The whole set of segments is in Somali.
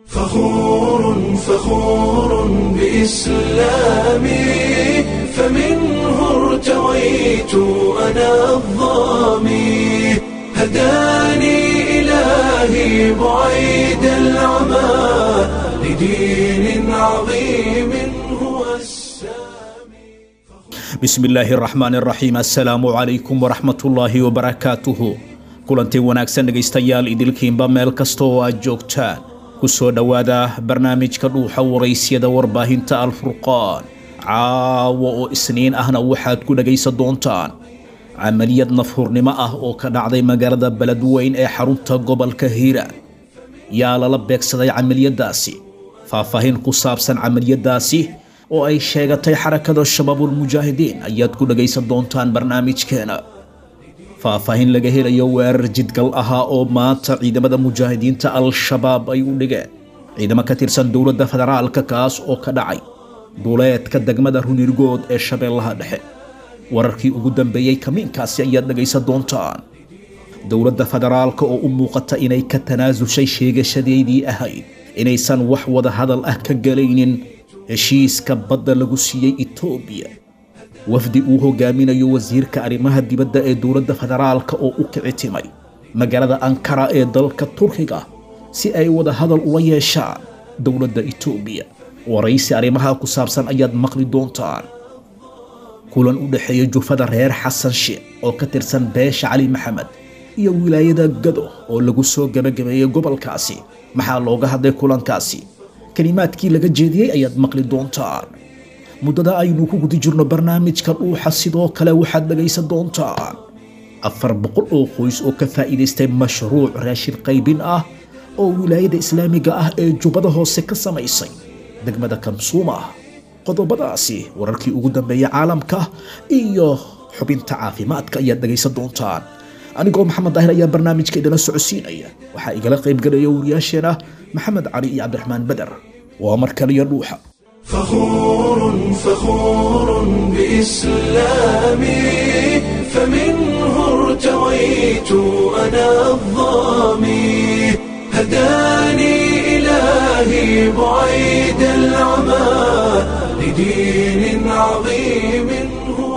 فخور فخور بإسلامي فمنه ارتويت أنا الظامي هداني إلهي بعيد العمى لدين عظيم هو السامي bismi illaahi araxmaan araxiim assalaamu calaykum waraxmatullaahi wabarakaatuhu kulantii wanaagsan dhegaystayaal idilkiinba meel kasta oo aad joogtaan ku soo dhowaada barnaamijka dhuuxa waraysyada warbaahinta alfurqaan caawa oo isniin ahna waxaad ku dhegaysan doontaan camaliyad nafhurnimo ah oo ka dhacday magaalada beledweyn ee xarunta gobolka hiiraan yaa lala beegsaday camaliyadaasi faahfaahin ku saabsan camaliyadaasi oo ay sheegatay xarakada shabaabulmujaahidiin ayaad ku dhagaysan doontaan barnaamijkeena faahfaahin laga helayo weerar jidgal ahaa oo maanta ciidamada mujaahidiinta al-shabaab ay u dhigeen ciidamo ka tirsan dowladda federaalka kaas oo ka dhacay duleedka degmada runirgood ee shabeellaha dhexe wararkii ugu dambeeyey kamiinkaasi ayaad dhagaysan doontaan dowladda federaalka oo u muuqata inay ka tanaasushay sheegashadeedii ahayd inaysan wax wada hadal ah ka galaynin heshiiska badda lagu siiyey etoobiya wafdi uu hogaaminayo wasiirka arrimaha dibadda ee dowladda federaalka oo u kici timay magaalada ankara ee dalka turkiga si ay wada hadal ula yeeshaan dowladda etoobiya waraysi arrimaha ku saabsan ayaad maqli doontaan kulan u dhexeeya jufada reer xasan sheekh oo ka tirsan beesha cali maxamed iyo wilaayada gado oo lagu soo gabagabeeyey gobolkaasi maxaa looga hadlay kulankaasi kelimaadkii laga jeediyey ayaad maqli doontaan muddada aynu ku guda jirno barnaamijka dhuuxa sidoo kale waxaad dhagaysan doontaan afar boqol oo qoys oo ka faa'iidaystay mashruuc raashin qaybin ah oo wilaayada islaamiga ah ee jubbada hoose ka samaysay degmada kamsuuma qodobadaasi wararkii ugu dambeeya caalamka iyo xubinta caafimaadka ayaad dhagaysan doontaan anigoo maxamed daahir ayaa barnaamijka idinla socodsiinaya waxaa igala qaybgalaya wariyaasheena maxamed cali iyo cabdiraxmaan beder waa mar kaliya dhuuxa فخور فخور بإسلامي فمنه ارتويت أنا الظامي هداني إلهي بعيد العمى لدين عظيم هو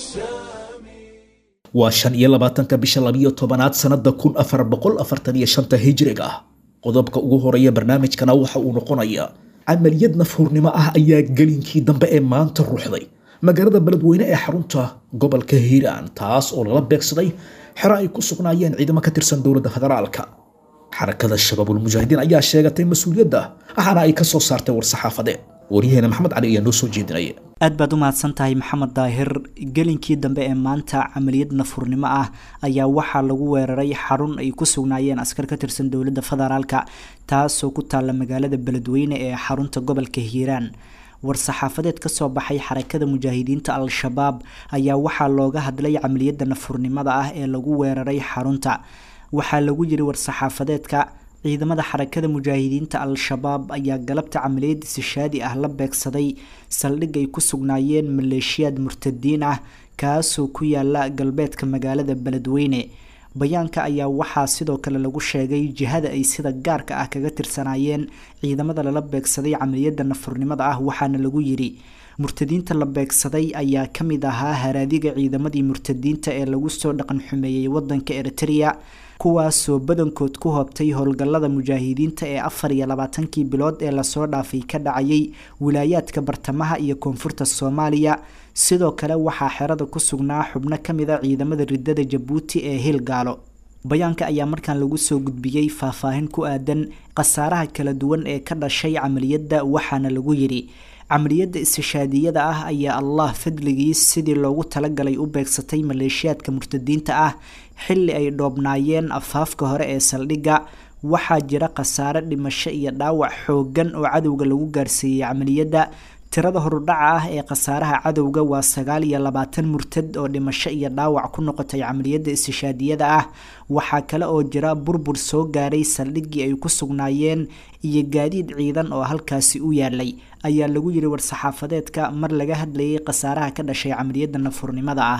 السامي waa shan iyo labaatanka bisha labiyo tobanaad sannada kun afar boqol afartan iyo shanta hijriga ah qodobka ugu horeeya barnaamijkana waxa uu noqonayaa camaliyad nafhurnimo ah ayaa gelinkii dambe ee maanta ruuxday magaalada beledweyne ee xarunta gobolka hiiraan taas oo lala beegsaday xero ay ku sugnaayeen ciidamo ka tirsan dowladda federaalka xarakada shabaabulmujaahidiin ayaa sheegatay mas-uuliyadda waxaana ay ka soo saartay war-saxaafadeed waryaheena maxamed cali ayaa noo soo jeedinaya aad baad u mahadsan tahay maxamed daahir gelinkii dambe ee maanta camaliyad nafurnimo ah ayaa waxaa lagu weeraray xarun ay ku sugnaayeen askar ka tirsan dowladda federaalka taasoo ku taalla magaalada beledweyne ee xarunta gobolka hiiraan war-saxaafadeed ka soo baxay xarakada mujaahidiinta al-shabaab ayaa waxaa looga hadlay camaliyadda nafurnimada ah ee lagu weeraray xarunta waxaa lagu yiri war-saxaafadeedka ciidamada xarakada mujaahidiinta al-shabaab ayaa galabta camaliyad isishaadi ah la beegsaday saldhig ay ku sugnaayeen maleeshiyaad murtadiin ah kaasoo ku yaala galbeedka magaalada beledweyne bayaanka ayaa waxaa sidoo kale lagu sheegay jihada ay sida gaarka ah kaga tirsanaayeen ciidamada lala beegsaday camaliyadda nafurnimada ah waxaana lagu yiri murtadiinta la beegsaday ayaa ka mid ahaa haraadiga ciidamadii murtadiinta ee lagu soo dhaqan xumeeyey wadanka eritrea kuwaasoo badankood ku hoobtay howlgallada mujaahidiinta ee afar iyo labaatankii bilood ee lasoo dhaafay ka dhacayay wilaayaadka bartamaha iyo koonfurta soomaaliya sidoo kale waxaa xerada ku sugnaa xubno ka mid a ciidamada ridada jabuuti ee hilgaalo bayaanka ayaa markaan lagu soo gudbiyey faahfaahin ku aadan khasaaraha kala duwan ee ka dhashay camaliyadda waxaana lagu yidhi camaliyadda istishaadiyada ah ayaa allah fadligiis sidii loogu talagalay u beegsatay maleeshiyaadka murtadiinta ah xilli ay dhoobnaayeen afaafka hore ee saldhigga waxaa jira khasaare dhimasho iyo dhaawac xooggan oo cadowga lagu gaarsiiyey camaliyadda tirada horudhaca ah ee khasaaraha cadowga waa sagaal iyo labaatan murtad oo dhimasho iyo dhaawac ku noqotay camaliyadda istishaadiyada ah waxaa kale oo jira burbur soo gaaray saldhiggii ay ku sugnaayeen iyo gaadiid ciidan oo halkaasi u yaalay ayaa lagu yiri war-saxaafadeedka mar laga hadlayay khasaaraha ka dhashay camaliyadda nafurnimada ah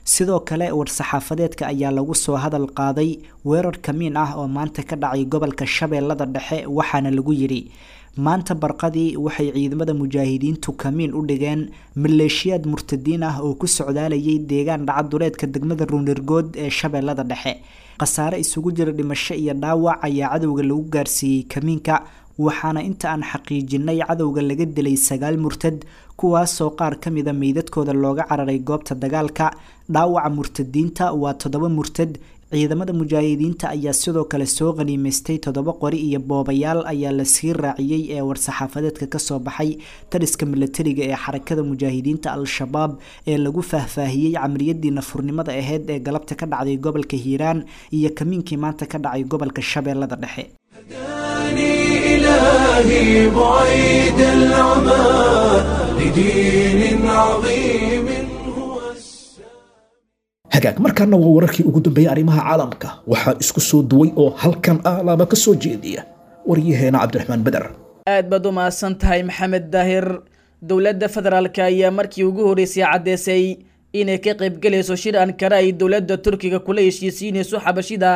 sidoo kale war-saxaafadeedka ayaa lagu soo hadal qaaday weerar kamiin ah oo maanta ka dhacay gobolka shabeellada dhexe waxaana lagu yidhi maanta barqadii waxay ciidamada mujaahidiintu kamiin u dhigeen maleeshiyaad murtadiin ah oo ku socdaalayay deegaan dhacaduleedka degmada ruunirgood ee shabeellada dhexe khasaare isugu jira dhimasho iyo dhaawac ayaa cadowga lagu gaarsiiyey kamiinka waxaana inta aan xaqiijinay cadowga laga dilay sagaal murtad kuwaasoo qaar ka mida meydadkooda looga cararay goobta dagaalka dhaawaca murtadiinta waa toddoba murtad ciidamada mujaahidiinta ayaa sidoo kale soo qaniimaystay toddoba qori iyo boobayaal ayaa la sii raaciyey ee war-saxaafadeedka kasoo baxay taliska milatariga ee xarakada mujaahidiinta al-shabaab ee lagu faahfaahiyey camaliyadii nafurnimada aheyd ee galabta ka dhacday gobolka hiiraan iyo kamiinkii maanta ka dhacay gobolka shabeellada dhexe إلهي بعيد العمى لدين عظيم هو hagaag markaana waa wararkii ugu dambeeyey arrimaha caalamka waxaa isku soo duway oo halkan alaaba ka soo jeediya waryaheena cabdiraxmaan beder aad baad u mahadsan tahay maxamed daahir dowladda federaalka ayaa markii ugu horreysay caddeysay inay ka qaybgelayso shir ankara ay dowladda turkiga kula heshiisiinayso xabashida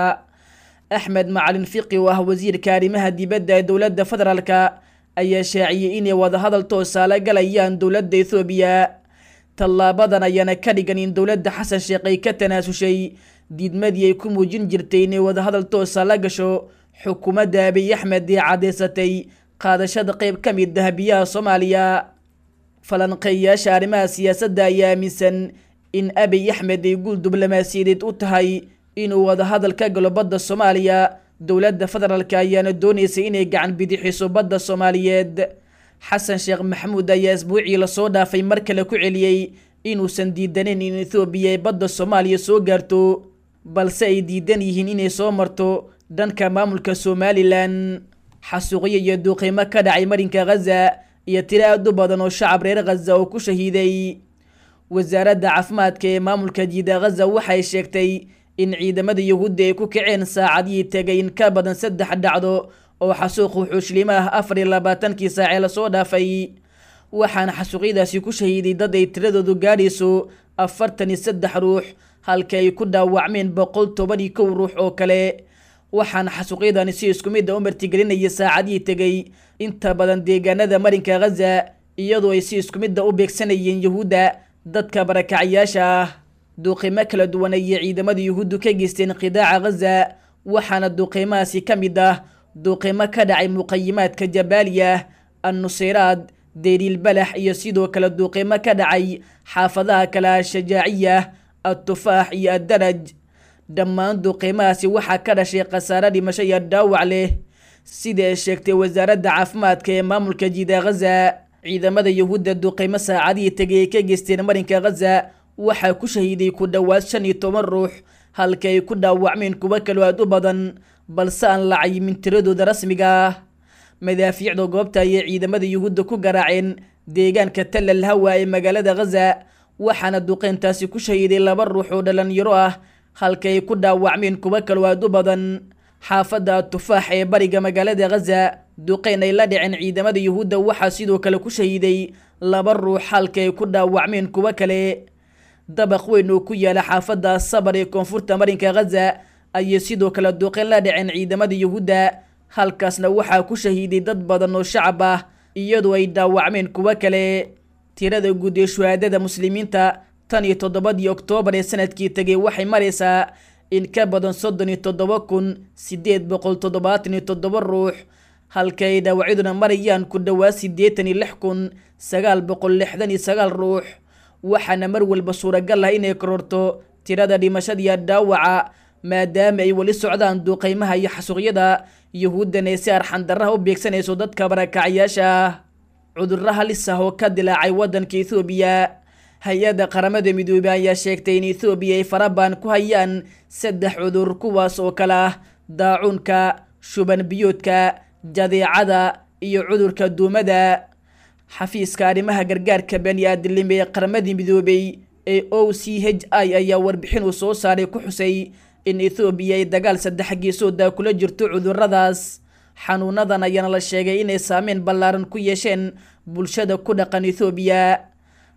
axmed macalin fiqi oo ah wasiirka arrimaha dibadda ee dowladda federaalka ayaa shaaciyey inay wadahadal toosa la galayaan dowladda ethoobiya tallaabadan ayaana ka dhigan in dowladda xasan sheekh ay ka tanaasushay diidmadii ay ku muujin jirtay inay wadahadal toosa la gasho xukuumadda abiy axmed ee caddeysatay qaadashada qayb ka mid ah biyaha soomaaliya falanqeeyayaasha arrimaha siyaasadda ayaa aaminsan in abiy axmed ay guul diblomaasiyadeed u tahay inuu wadahadal ka galo badda soomaaliya dowladda federaalk ayaana doonaysay inay gacan bidixiso badda soomaaliyeed xasan sheekh maxamuud ayaa isbuucii lasoo dhaafay mar kale ku celiyey inuusan diidaneyn in ethoobiya ay badda soomaaliya soo gaarto balse ay diidan yihiin inay soo marto dhanka maamulka somalilan xasuuqyo iyo duuqiimo ka dhacay marinka khaza iyo tiro aad u badan oo shacab reer khaza oo ku shahiiday wasaaradda caafimaadka ee maamulka jiida khaza waxay sheegtay in ciidamada yuhuudda ay ku kaceen saacadihii tegay in ka badan saddex dhacdo oo xasuuq wuxuushliimo ah afar iyo labaatankii saacee lasoo dhaafay waxaana xasuuqyadaasi ku shahiiday dad ay tiradoodu gaadhayso afartan iyo saddex ruux halka ay ku dhaawacmeen boqol toban iyo kow ruux oo kale waxaana xasuuqyadani si isku mid a u martigelinaya saacadihii tegay inta badan deegaanada marinka khaza iyadoo ay si isku mid a u beegsanayeen yuhuudda dadka barakacyaasha ah duuqiimo kala duwan ayay ciidamada yuhuuddu ka geysteen qidaaca khaza waxaana duuqiimahaasi ka mid ah duuqiimo ka dhacay muqayimaadka jabaaliya annuseyraad deyriil balax iyo sidoo kale duuqiimo ka dhacay xaafadaha kale ashajaaciya attufaax iyo addaraj dhammaan duuqiimahaasi waxaa ka dhashay khasaare dhimasho iyo dhaawac leh sida ay sheegtay wasaaradda caafimaadka ee maamulka jiida khaza ciidamada yuhuudda duuqiimo saacadihii tegay ay ka geysteen marinka khaza waxaa ku shahiiday ku dhowaad shan iyo toban ruux halka ay ku dhaawacmeen kuwo kaloo aad u badan balse aan la cayimin tiradooda rasmiga ah madaafiicda goobta ayay ciidamada yuhuudda ku garaaceen deegaanka tallal hawa ee magaalada khaza waxaana duqeyntaasi ku shahiiday laba ruux oo dhalinyaro ah halka ay ku dhaawacmeen kuwo kaloo aad u badan xaafadda atufaax ee bariga magaalada khaza duqeyn ay la dhaceen ciidamada yuhuudda waxaa sidoo kale ku shahiiday laba ruux halka ay ku dhaawacmeen kuwo kale dabaq weyn oo ku yaala xaafadda sabar ee koonfurta marinka khaza ayay sidoo kale duqeyn la dhaceen ciidamada yuhuudda halkaasna waxaa ku shahiiday dad badan oo shacab ah iyadoo ay dhaawacmeen kuwo kale tirada guud ee shuhaadada muslimiinta tan iyo toddobadii oktoobar ee sanadkii tegay waxay maraysaa in ka badan soddon iyo toddoba kun siddeed boqol toddobaatan iyo toddoba ruux halka ay dhaawacyaduna marayaan ku dhowaad siddeetan iyo lix kun sagaal boqol lixdan iyo sagaal ruux waxaana mar walba suuragal ah inay kororto tirada dhimashadiiyo dhaawaca maadaama ay weli socdaan duuqeymaha iyo xasuuqyada yuhuuddan ay si arxandarraha u beegsanayso dadka barakacyaasha ah cudurro halis ah oo ka dilaacay waddanka ethoobiya hay-adda qaramada midoobey ayaa sheegtay in ethoobiya ay farabaan ku hayaan saddex cudur kuwaas oo kale ah daacuunka shuban biyoodka jadeecada iyo cudurka duumada xafiiska arrimaha gargaarka bani aadamnimo ee qaramadii midoobey ee o c h i ayaa warbixin uu soo saaray ku xusay in ethoobiya ay dagaal saddex geesooda kula jirto cuduradaas xanuunadan ayaana la sheegay inay saameyn ballaaran ku yeesheen bulshada ku dhaqan ethoobiya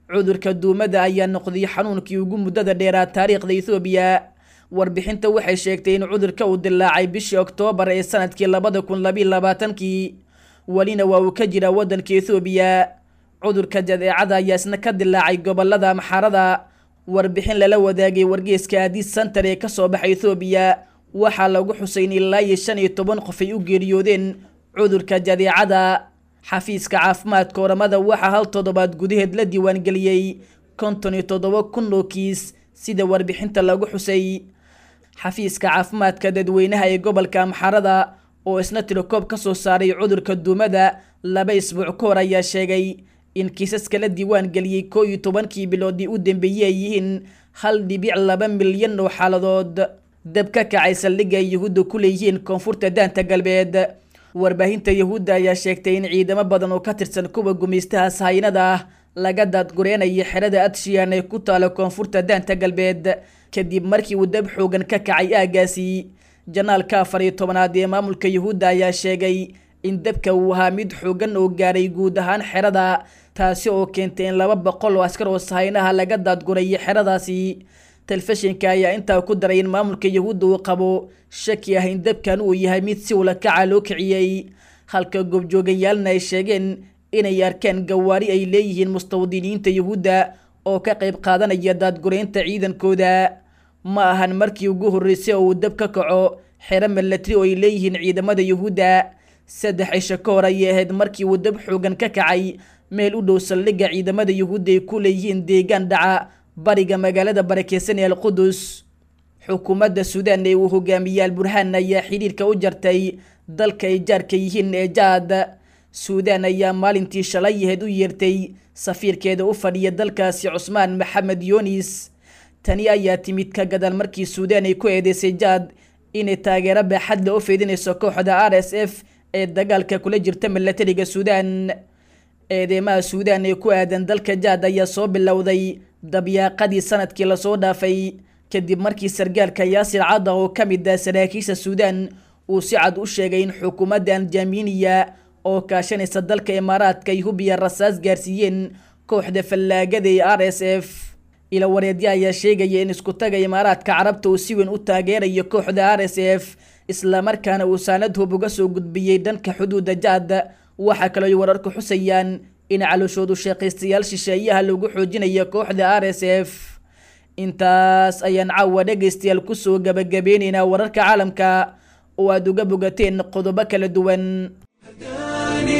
cudurka duumada ayaa noqday xanuunkii ugu muddada dheeraa taariikhda ethoobiya warbixinta waxay sheegtay in cudurka uu dilaacay bishii oktoobar ee sanadkii labada kun labiiyo labaatankii welina waa uu ka jiraa waddanka ethoobiya cudurka jadeecada ayaa isna ka dilaacay gobolada maxarada warbixin lala wadaagay wargeeska aadis center ee kasoo baxay ethoobiya waxaa lagu xusay in ilaa iyo shan iyo toban qof ay u geeriyoodeen cudurka jadeecada xafiiska caafimaadka oramada waxaa hal toddobaad gudaheed la diiwaangeliyey konton iyo toddoba kun oo kiis sida warbixinta lagu xusay xafiiska caafimaadka dadweynaha ee gobolka amxarada oo isna tirokoob ka soo saaray cudurka duumada laba isbuuc ka hor ayaa sheegay in kiisaska la diiwaan geliyey koo iyo tobankii biloodii u dambeeyey ay yihiin hal dhibic laba milyan oo xaaladood dab ka kacay saldhigga ay yuhuudda ku leeyihiin koonfurta daanta galbeed warbaahinta yuhuudda ayaa sheegtay in ciidamo badan oo ka tirsan kuwa gumaystaha sahaynada ah laga daadgureynayo xerada adshiyan ee ku taala koonfurta daanta galbeed kadib markii uu dab xoogan ka kacay aagaasi janaalka afar iyo tobanaad ee maamulka yuhuudda ayaa sheegay in dabka uu ahaa mid xoogan oo gaaray guud ahaan xerada taasi oo keentay in laba boqol oo askar oo sahaynaha laga daadgurayo xeradaasi telefishinka ayaa intaa ku daray in maamulka yuhuudda uu qabo shaki ah in dabkan uu yahay mid si ula kaca loo kiciyey halka goobjoogayaalna ay sheegeen inay arkaan gawaari ay leeyihiin mustawdiniinta yuhuudda oo ka qayb qaadanaya daadgureynta ciidankooda ma ahan markii ugu horreysay oo uu dab ka kaco xero milatari oo ay leeyihiin ciidamada yuhuudda saddex cisho ka hor ayay ahayd markii uu dab xoogan ka kacay meel u dhow saldhigga ciidamada yuhuudda ay ku leeyihiin deegaan dhaca bariga magaalada barakeysan ee alqudus xukuumadda suudaan ee uu hogaamiyey alburhaan ayaa xidhiirka u jartay dalka ay jaarka yihiin ee jaad suudaan ayaa maalintii shalay ahayd u yeertay safiirkeeda u fadhiya dalkaasi cusmaan maxamed yunis tani ayaa timid ka gadaal markii suudaan ay ku eedeysay jaad inay taageero baaxadla u fidinayso kooxda r s f ee dagaalka kula jirta milatariga suudaan eedeymaha suudaan ee ku aadan dalka jaad ayaa soo bilowday dabyaaqadii sanadkii lasoo dhaafay kadib markii sargaalka yaasir cadda oo ka mid ah saraakiisha suudaan uu si cad u sheegay in xukuumadda anjaminiya oo kaashanaysa dalka imaaraadka ay hubiya rasaas gaarsiiyeen kooxda fallaagada ee r s f ila wareedya ayaa sheegaya in iskutaga imaaraadka carabta uu si weyn u taageerayo kooxda r s f islamarkaana uu saanad hub uga soo gudbiyey dhanka xuduuda jaad waxaa kaloo ay wararku xusayaan in calooshoodu sheekaystayaal shisheeyaha lagu xoojinayo kooxda r s f intaas ayaan caawa dhegaystayaal kusoo gabagabeynaynaa wararka caalamka oo aada uga bogateen qodobo kala duwan هداني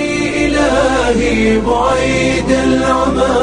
إلهي بعيد العمى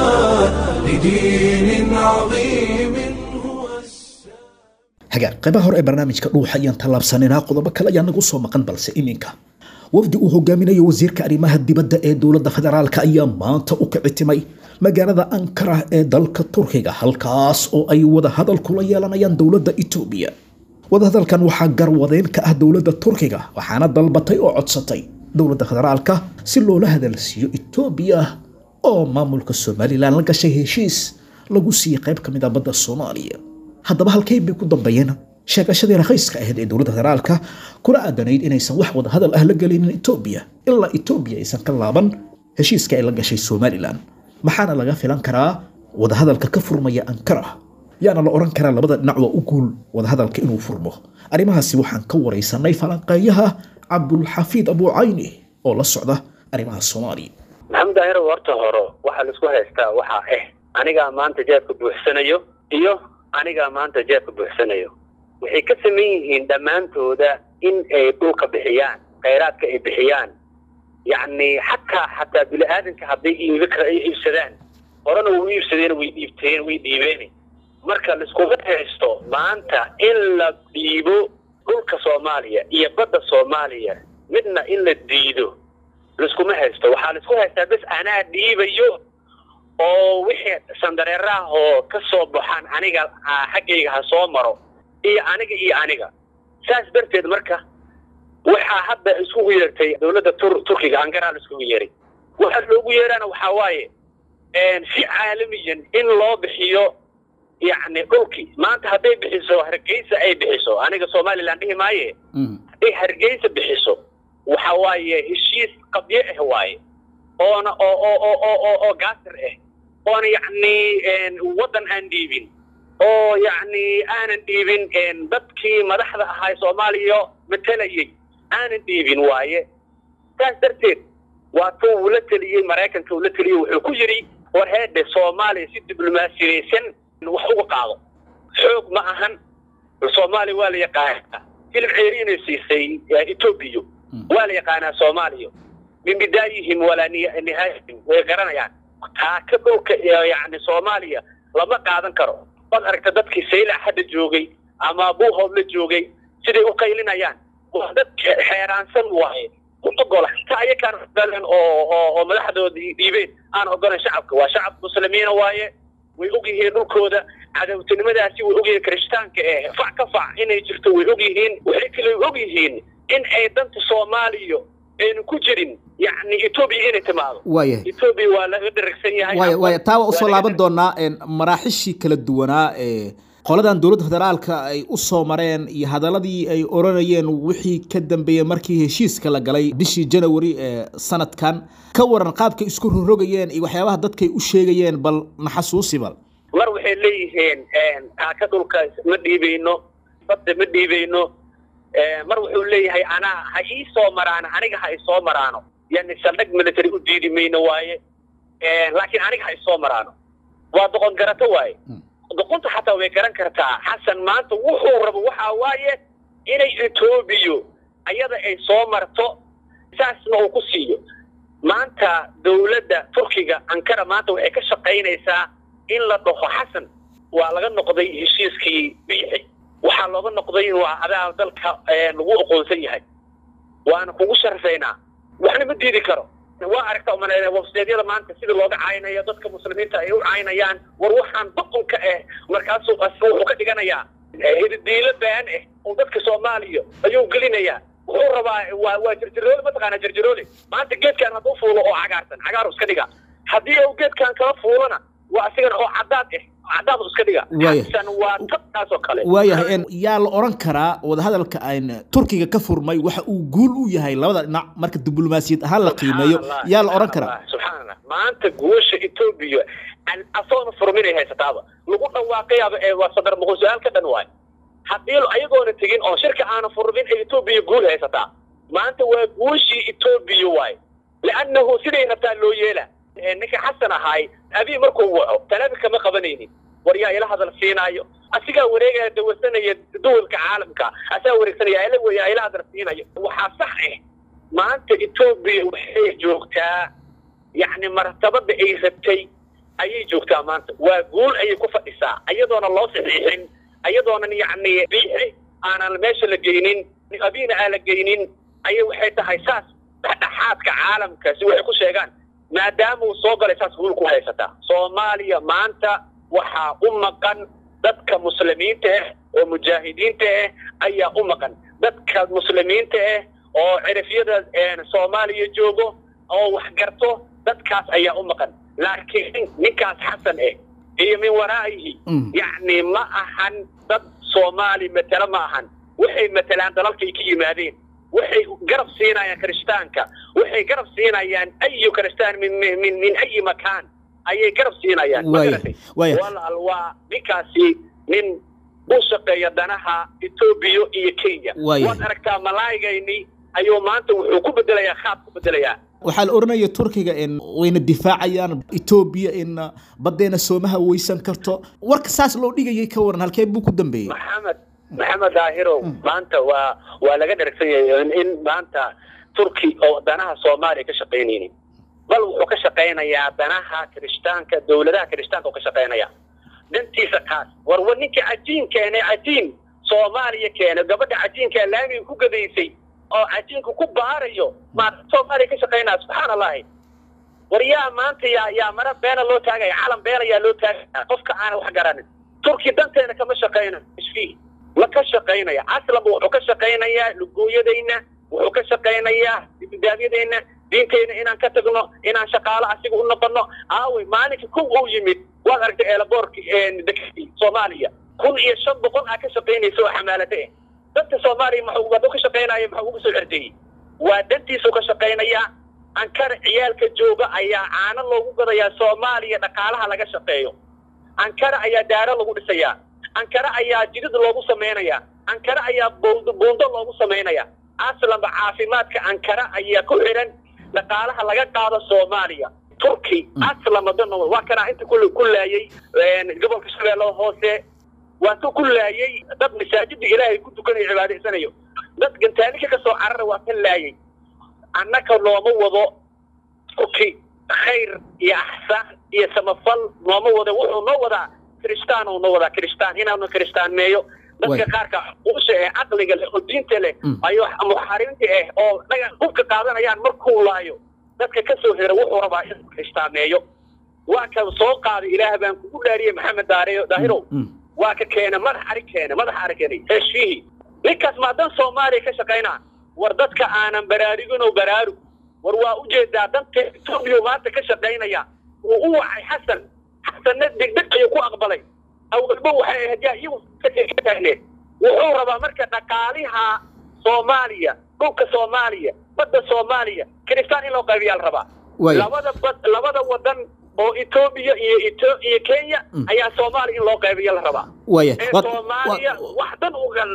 لدين عظيم هو السلام hagaag qaybaha hore ee barnaamijka dhuuxa ayaan tallaabsanaynaa qodobo kale ayaa nagu soo maqan balse iminka wafdi uu hogaaminayo wasiirka arrimaha dibadda ee dowladda federaalka ayaa maanta u kicitimay magaalada ankara ee dalka turkiga halkaas oo ay wadahadal kula yeelanayaan dowladda etoobiya wadahadalkan waxaa garwadeyn ka ah dowladda turkiga waxaana dalbatay oo codsatay dowladda federaalka si loola hadalsiiyo etoobiya oo maamulka somalilan la gashay heshiis lagu siiyey qayb ka mid ah badda soomaaliya haddaba halkay bay ku dambeeyeen sheegashadii rakhayska ahayd ee dowladda federaalka kuna aadanayd inaysan wax wadahadal ah la gelinin etoobiya ilaa etoobiya aysan ka laaban heshiiska ay la gashay somalilan maxaana laga filan karaa wadahadalka ka furmaya ankara yaana la oran karaa labada dhinac waa u guul wadahadalka inuu furmo arrimahaasi waxaan ka waraysanay falanqeeyaha cabdulxafiid abucayni oo la socda arrimaha soomaaliya maxamed daahir horta hore waxaa laisku haystaa waxaa ah anigaa maanta jeebka buuxsanayo iyo anigaa maanta jeebka buuxsanayo waxay ka saman yihiin dhammaantooda in ay dhulka bixiyaan khayraadka ay bixiyaan yacni xataa xataa bini aadanka hadday iibi kara ay iibsadaan horena way u iibsadeen way dhiibteen way dhiibeen marka laiskuma haysto maanta in la dhiibo dhulka soomaaliya iyo badda soomaaliya midna in la diido laiskuma haysto waxaa laisku haystaa bes anaa dhiibayo oo wixii sandareeraah oo ka soo baxaan aniga xaggayga ha soo maro iyo aniga iyo aniga saas darteed marka waxaa hadda iskugu yeertay dowladda tur turkiga angaraa la iskugu yeeray waxaa loogu yeeraana waxaa waaye si caalamiyan in loo bixiyo yacni dhulkii maanta hadday bixiso hargeysa ay bixiso aniga somalilan dhihi maaye hadday hargeysa bixiso waxa waaye heshiis qabyo ah waaye oona oo oo oo oo oo oo gaasir ah oona yacni waddan aan dhiibin oo yacni aanan dhiibin dadkii madaxda ahaa soomaaliya matelayay aanan dhiibin waaye saas darteed waa tuu uu la teliyey maraykanka uu la teliyey wuxuu ku yidhi war heedhe soomaaliya si diblomaasiyeysan wax uga qaado xoog ma ahan soomaaliya waa la yaqaanaa hilib ceeri inay siisay etoobiya waa la yaqaanaa soomaaliya min bidaayihim walaa nihaayihim way garanayaan taa ka dhulka yacni soomaaliya lama qaadan karo waad aragta dadkii saylac hadda joogay ama buuhood la joogay siday u qaylinayaan waa dad xeeraansan waaye ku ogola xitaa ayakaan ogolen oo oo oo madaxdoodii dhiibeen aan ogolan shacabka waa shacab muslimiina waaye way og yihiin dhulkooda cadawtinimadaasi way og yihiin kirishtaanka eh fac ka fac inay jirto way og yihiin waxay kale og yihiin in ay danta soomaaliya aynu ku jirin yacni etoobiya inay timaado waayahay etoobiya waa laga dheragsan yahay waaya waaya taa waa usoo laga laaban doonaa maraaxishii kala duwanaa ee qoladan dowladda federaalka ay u soo mareen iyo hadaladii ay oranayeen wixii ka dambeeyey markii heshiiska la galay bishii janawari ee sanadkan ka waran qaabkay isku rorogayeen iyo waxyaabaha dadkay u sheegayeen bal naxasuusi bal mar waxay leeyihiin taaka dhulka ma dhiibayno badda ma dhiibayno mar wuxuu leeyahay anaa ha ii soo maraano aniga ha isoo maraano yani saldhag military u diidi mayno waaye laakiin aniga ha isoo maraano waa doqon garato waaye doqonta xataa way garan kartaa xasan maanta wuxuu rabo waxaa waaye inay etoobiya ayada ay soo marto saasna uu ku siiyo maanta dowladda turkiga ankara maanta waxay ka shaqaynaysaa in la dhaho xasan waa laga noqday heshiiskii biixi waxaa looga noqday waa adaa dalka lagu aqoonsan yahay waana kugu sharafaynaa waxna ma diidi karo waa aragta umaleynaya websiteedyada maanta sida looga caynayo dadka muslimiinta ay u caynayaan war waxaan boqonka ah markaasuu wuxuu ka dhiganayaa hididiilo baan ah oo dadka soomaaliya ayuu gelinayaa wuxuu rabaa waa waa jirjiroole mataqaanaa jirjiroole maanta geedkan hadduu fuulo oo cagaarsan cagaaru iska dhiga haddii uu geedkan kala fuulona waa asigana oo cadaad ah cadaadu iska dhiga Waaya. xasan waa tabkaas oo kale waayahay en yaa la oran karaa wadahadalka aan turkiga ka furmay waxa uu guul u yahay labada dhinac marka diblomaasiyad ahaan la qiimeeyo Subxaan Allah, yaa la oran subxaan karaa Allah, subxaan Allah. maanta guusha etoobiya an- asoona furminay haysataaba lagu dhawaaqayaaba ee waa sadar muqul su-aal ka dhan waay haddii ayagoona tegin oo shirka aana furmin ee etoobiya guul haysataa maanta waa guushii etoobiya waay liannahu siday rabtaa loo yeela Ee, ninka xasan ahaay abii markuu waco talaabi kama qabanaynin war yaa ila hadal siinaayo asigaa wareegaya dawarsanaya duwalka caalamka asaa wareegsanaya ila weya ila hadal siinayo waxaa sax ah maanta etoobiya waxay joogtaa yacni martabada ay rabtay ayay joogtaa maanta waa guul ayay ku fadhisaa ayadoona loo saxiixin ayadoonan yacni biixi aanan meesha la geynin abiina aan la geynin ayay waxay tahay saas dhexdhexaadka caalamka si waxay ku sheegaan maadaama uu soo galay saas guul ku haysataa soomaaliya maanta waxaa u maqan dadka muslimiinta ah oo mujaahidiinta ah ayaa u maqan dadka muslimiinta ah oo cirifyada een, soomaaliya joogo oo wax garto dadkaas ayaa u maqan laakiin ninkaas xasan ah iyo min waraa'ihi Mm. yacni ma ahan dad soomaali matelo ma ahan waxay matelaan dalalkay ka yimaadeen waxay garab siinayaan kirishtaanka waxay garab siinayaan ayu kiristaan min min min, min ayi makaan ayay garab siinayaan ma Waaya, garatay? waaya. walaal waa ninkaasi nin u shaqeeya danaha etoobiya iyo kenya Waaya. waad aragtaa malaayigayni ayuu maanta wuxuu ku bedelayaa khaab ku bedelayaa waxaa la oranaya turkiga in wayna difaacayaan etoobiya in badeena soomaha weysan karto warka saas loo dhigayay ka waran halkee buu ku dambeeyey maxamed maxamed daahirow maanta waa waa laga dheragsan yahay in- in maanta turki oo danaha soomaaliya ka shaqaynaynin bal wuxuu ka shaqaynayaa danaha kirishtaanka dowladaha kirishtaanka uu ka shaqaynaya dantiisa kaas war war ninkii cajiin keenay cajiin soomaaliya keenay gabadha cajiinka laamiga ku gadaysay oo cajiinka ku baarayo maa soomaaliya ka shaqaynaya subxaan allahi war yaa maanta yaa yaa mara beena loo taagaya calan beena yaa loo taagaya qofka aanan wax garanin turki danteena kama shaqayna isfiih ma ka shaqaynaya aslanba wuxuu ka shaqaynayaa lugooyadayna wuxuu ka shaqaynayaa dibidaabyadayna diintayna inaan ka tagno inaan shaqaalo asiga u noqono aawey maalinka kow uu yimid waad aragtay eelaboorki dekadii soomaaliya kun iyo shan boqol aa ka shaqaynaysa oo xamaalada ah dadka soomaaliya maxuu hadduu ka shaqaynaya maxuu uga soo cerdeeyey waa dantiisuu ka shaqaynayaa ankara ciyaalka jooga ayaa caano loogu gadayaa soomaaliya dhaqaalaha laga shaqeeyo ankara ayaa daaro lagu dhisayaa ankara ayaa jidid loogu samaynayaa ankara ayaa buundo buundo loogu samaynaya aslanba caafimaadka ankara ayaa ku xidhan dhaqaalaha laga qaado soomaaliya turki aslanba dana waa kanaa inta ku ku laayay gobolka shabeellada hoose waa ka ku laayay dad masaajida ilaahay ku tukanayo cibaadaysanayo dad gantaalika ka soo carara waa ka laayay annaka nooma wado turki khayr iyo axsaan iyo samafal nooma wado wuxuu noo wadaa kiristaan uu noo wadaa kiristaan inaanu kiristaaneeyo dadka qaarka usha ee caqliga leh oo diinta leh ayo muxaariminta ah oo dhaga hubka qaadanayaan markuu laayo dadka ka soo hera wuxuu rabaa inuu kiristaaneeyo waa ka soo qaaday ilaah baan kugu dhaariyey maxamed daariyo daahirow waa ka keena madax ari keena madax ari keenay heshiihi ninkaas maadan soomaaliya ka shaqaynaa war dadka aanan baraarugin oo baraarug war waa ujeedaa danta etoobiya maanta ka shaqaynaya wuu u wacay xasan xasanna degdeg ayuu ku aqbalay awalba waxay ahayd yaa iyagu ka taagneed wuxuu rabaa marka dhaqaaliha soomaaliya dhulka soomaaliya badda soomaaliya kiristaan in loo qaybiyaa la rabaa labada bad labada wadan oo etoobiya iyo eto iyo kenya ayaa soomaaliya in loo qaybiya la rabaa waya ee soomaaliya wax dan uga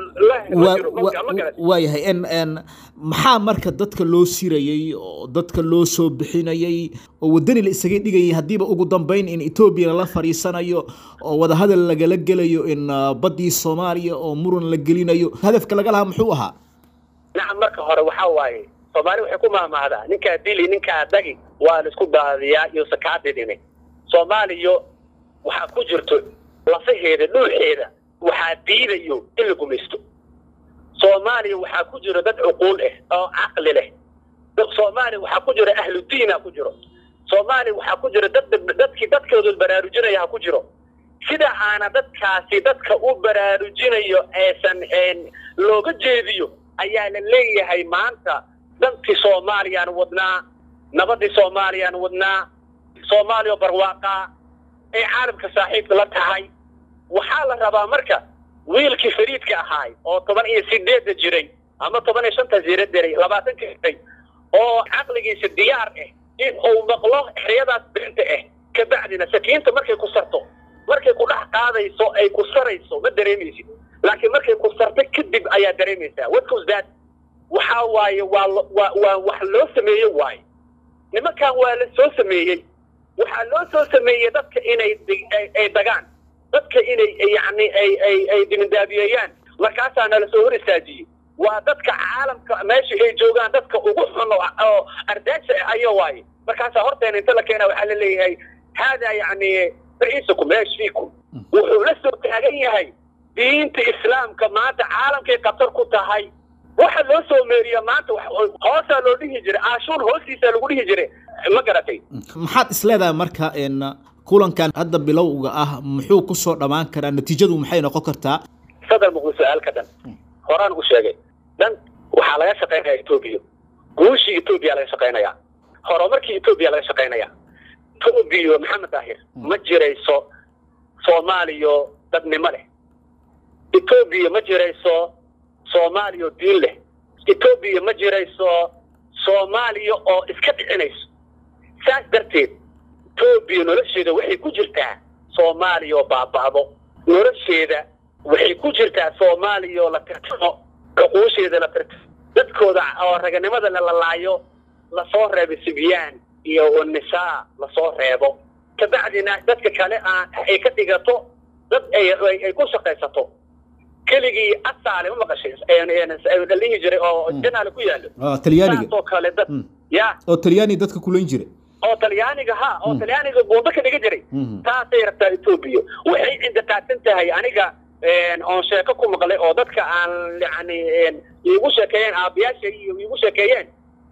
waayahay n n maxaa marka dadka loo sirayey oo dadka loo soo bixinayey oo waddani la isaga dhigayay haddiiba ugu dambayn in etoobiya lala fadhiisanayo oo wadahadal lagala gelayo in baddii soomaaliya oo muran la gelinayo hadafka laga lahaa muxuu ahaa nacam marka hore waxaa waaye soomaali waxay ku maahmaahdaa ninkaa dili ninkaa dagi waa la isku daadiyaa iyo sakaadidine soomaaliya waxaa ku jirto lafaheeda dhuuxeeda waxaa diidayo in la gumaysto soomaaliya waxaa ku jiro dad cuquul ah oo caqli leh soomaaliya waxaa ku jiro ahlu diina ku jiro soomaaliya waxaa ku jiro dad dadkii dadkooda baraarujinaya ha ku jiro sida aana dadkaasi dadka u baraarujinayo eesan looga jeediyo ayaa la leeyahay maanta dantii soomaaliyaan wadnaa nabadii soomaaliyaan wadnaa soomaaliya barwaaqaa ee caalamka saaxiibka la tahay waxaa la rabaa marka wiilkii fariidka ahaay oo toban iyo sideedda jiray ama toban iyo shanta jira jiray labaatanka jiray oo caqligiisa diyaar ah in uu maqlo ereyadaas bixinta ah kabacdina sakiinta markay ku sarto markay ku dhex qaadayso ay ku sarayso ma dareemaysid laakiin markay ku sarto kadib ayaa dareemaysaa wadkaus daad waxaa waaye waa waa waa wax loo sameeye waaye nimankan waa la soo sameeyey waxaa loo soo sameeyey dadka inay ay dagaan dadka inay yacni ay ay ay dimindaabiyeeyaan markaasaa nala soo hor istaajiyey waa dadka caalamka meesha ay joogaan dadka ugu xun oo ardaaja ayo waaye markaasaa horteena inta la keena waxaa la leeyahay haadaa yacni ra'iisukum eeshiikum wuxuu la soo taagan yahay diinta islaamka maanta caalamkay khatar ku tahay waxa loo soo meeriya maanta hoosaa loo dhihi jiray aashuur hoostiisa lagu dhihi jiray ma garatay maxaad isleedahay marka n kulankan hadda bilowga ah muxuu ku soo dhammaan karaa natiijadu maxay noqon kartaa sadar muqul su-aalka dhan horaan u sheegay dhan waxaa laga shaqaynaya etoobiya guushii etoobiya laga shaqaynaya horumarkii etoobiya laga shaqaynaya etoobiya maxamed daahir ma jirayso soomaaliyo dadnimo leh etoobiya ma jirayso soomaaliya oo diin leh etoobiya ma jirayso soomaaliya oo iska dhicinayso saas darteed etoobiya nolosheeda waxay ku jirtaa soomaaliya oo baaba'do nolosheeda waxay ku jirtaa soomaaliya oo la tirtimo cuquusheeda la tirtimo dadkooda oo raganimada la lalaayo lasoo reebo sibyaan iyo nisaa lasoo reebo kabacdina dadka kale aan ay ka dhigato dad ay ku shaqaysato keligii asaale ma maqashay dhalihi jiray oo janaale ku yaallo talyaaniga saasoo kale dad ya oo talyaani dadka kulayn jira oo talyaaniga ha oo talyaaniga buundo ka dhiga jiray taasay rabtaa etoobiya waxay cindiqaadsan tahay aniga oon sheeko ku maqlay oo dadka aan yani iigu sheekeeyeen aabayaasha iyo iigu sheekeeyeen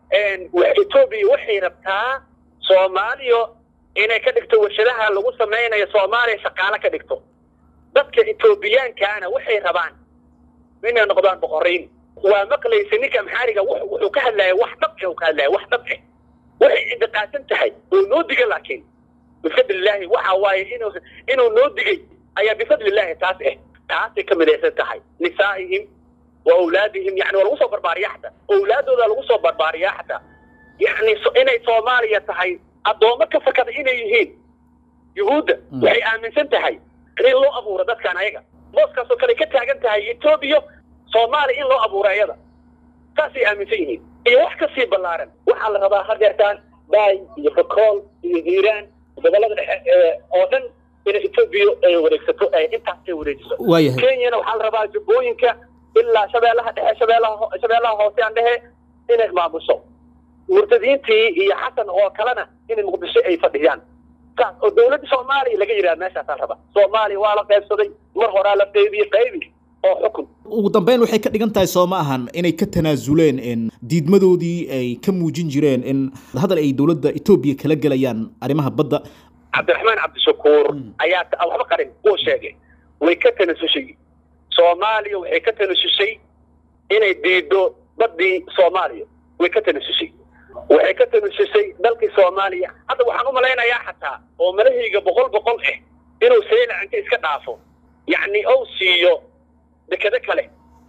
etoobiya waxay rabtaa soomaaliya inay ka dhigto warshadaha lagu samaynayo soomaaliya shaqaale ka dhigto dadka etoobiyaankaana waxay rabaan inay noqdaan boqorayn waa maqlaysa ninka maxaariga wuxuu ka hadlaya wax dhabce ka hadlaya wax dhabce waxay cindiqaasan tahay oo noo diga laakiin bifadlilaahi waxa waaye inuu inuu noo digay ayaa bifadlilaahi taas ah taasay ka midaysan tahay nisaa'ihim wa awlaadihim yani waa lagu soo barbaariyaa xataa awlaadooda lagu soo barbaariyaa xataa yacni so- inay soomaaliya tahay addoommo ka fakada inay yihiin yuhuudda waxay aaminsan tahay in loo abuuro dadkan ayaga booskaasoo kale ka taagan tahay etoobiya soomaaliya in loo abuuro ayada saasay aaminsan yihiin iyo wax ka sii ballaaran waxaa la rabaa hadeertaan baay iyo bakool iyo hiiraan gobollada dhexe ee oo dhan inay etoobiya ay wareegsato ay intaas ay wareejiso waayahay kenyana waxaa la rabaa jubbooyinka ilaa shabeellaha dhexe shabeellaha ho- shabeellaha hoose aan dhehe inay maamusho murtadiintii iyo xasan oo kalena inay muqdisho ay fadhiyaan saas oo dowladda soomaaliya laga yidhaha meeshaasaa raba soomaaliya waa la qaybsaday mar horaa la qaybiyey qaybi oo xukun ugu dambeyn waxay ka dhigan tahay soo ma ahan inay ka tanaasuleen in diidmadoodii ay ka muujin jireen in hadal ay dowladda etoobiya kala gelayaan arrimaha badda cabdiraxmaan cabdishakuur ayaa ta- waxba qarin uu sheegay way ka tanasushay soomaaliya waxay ka tanasushay inay diido baddii soomaaliya way ka tanasushay waxay ka tanasushay dalkii soomaaliya hadda waxaan u malaynayaa xataa oo malahayga boqol boqol ah inuu seylac inta iska dhaafo yacni ou siiyo dekado kale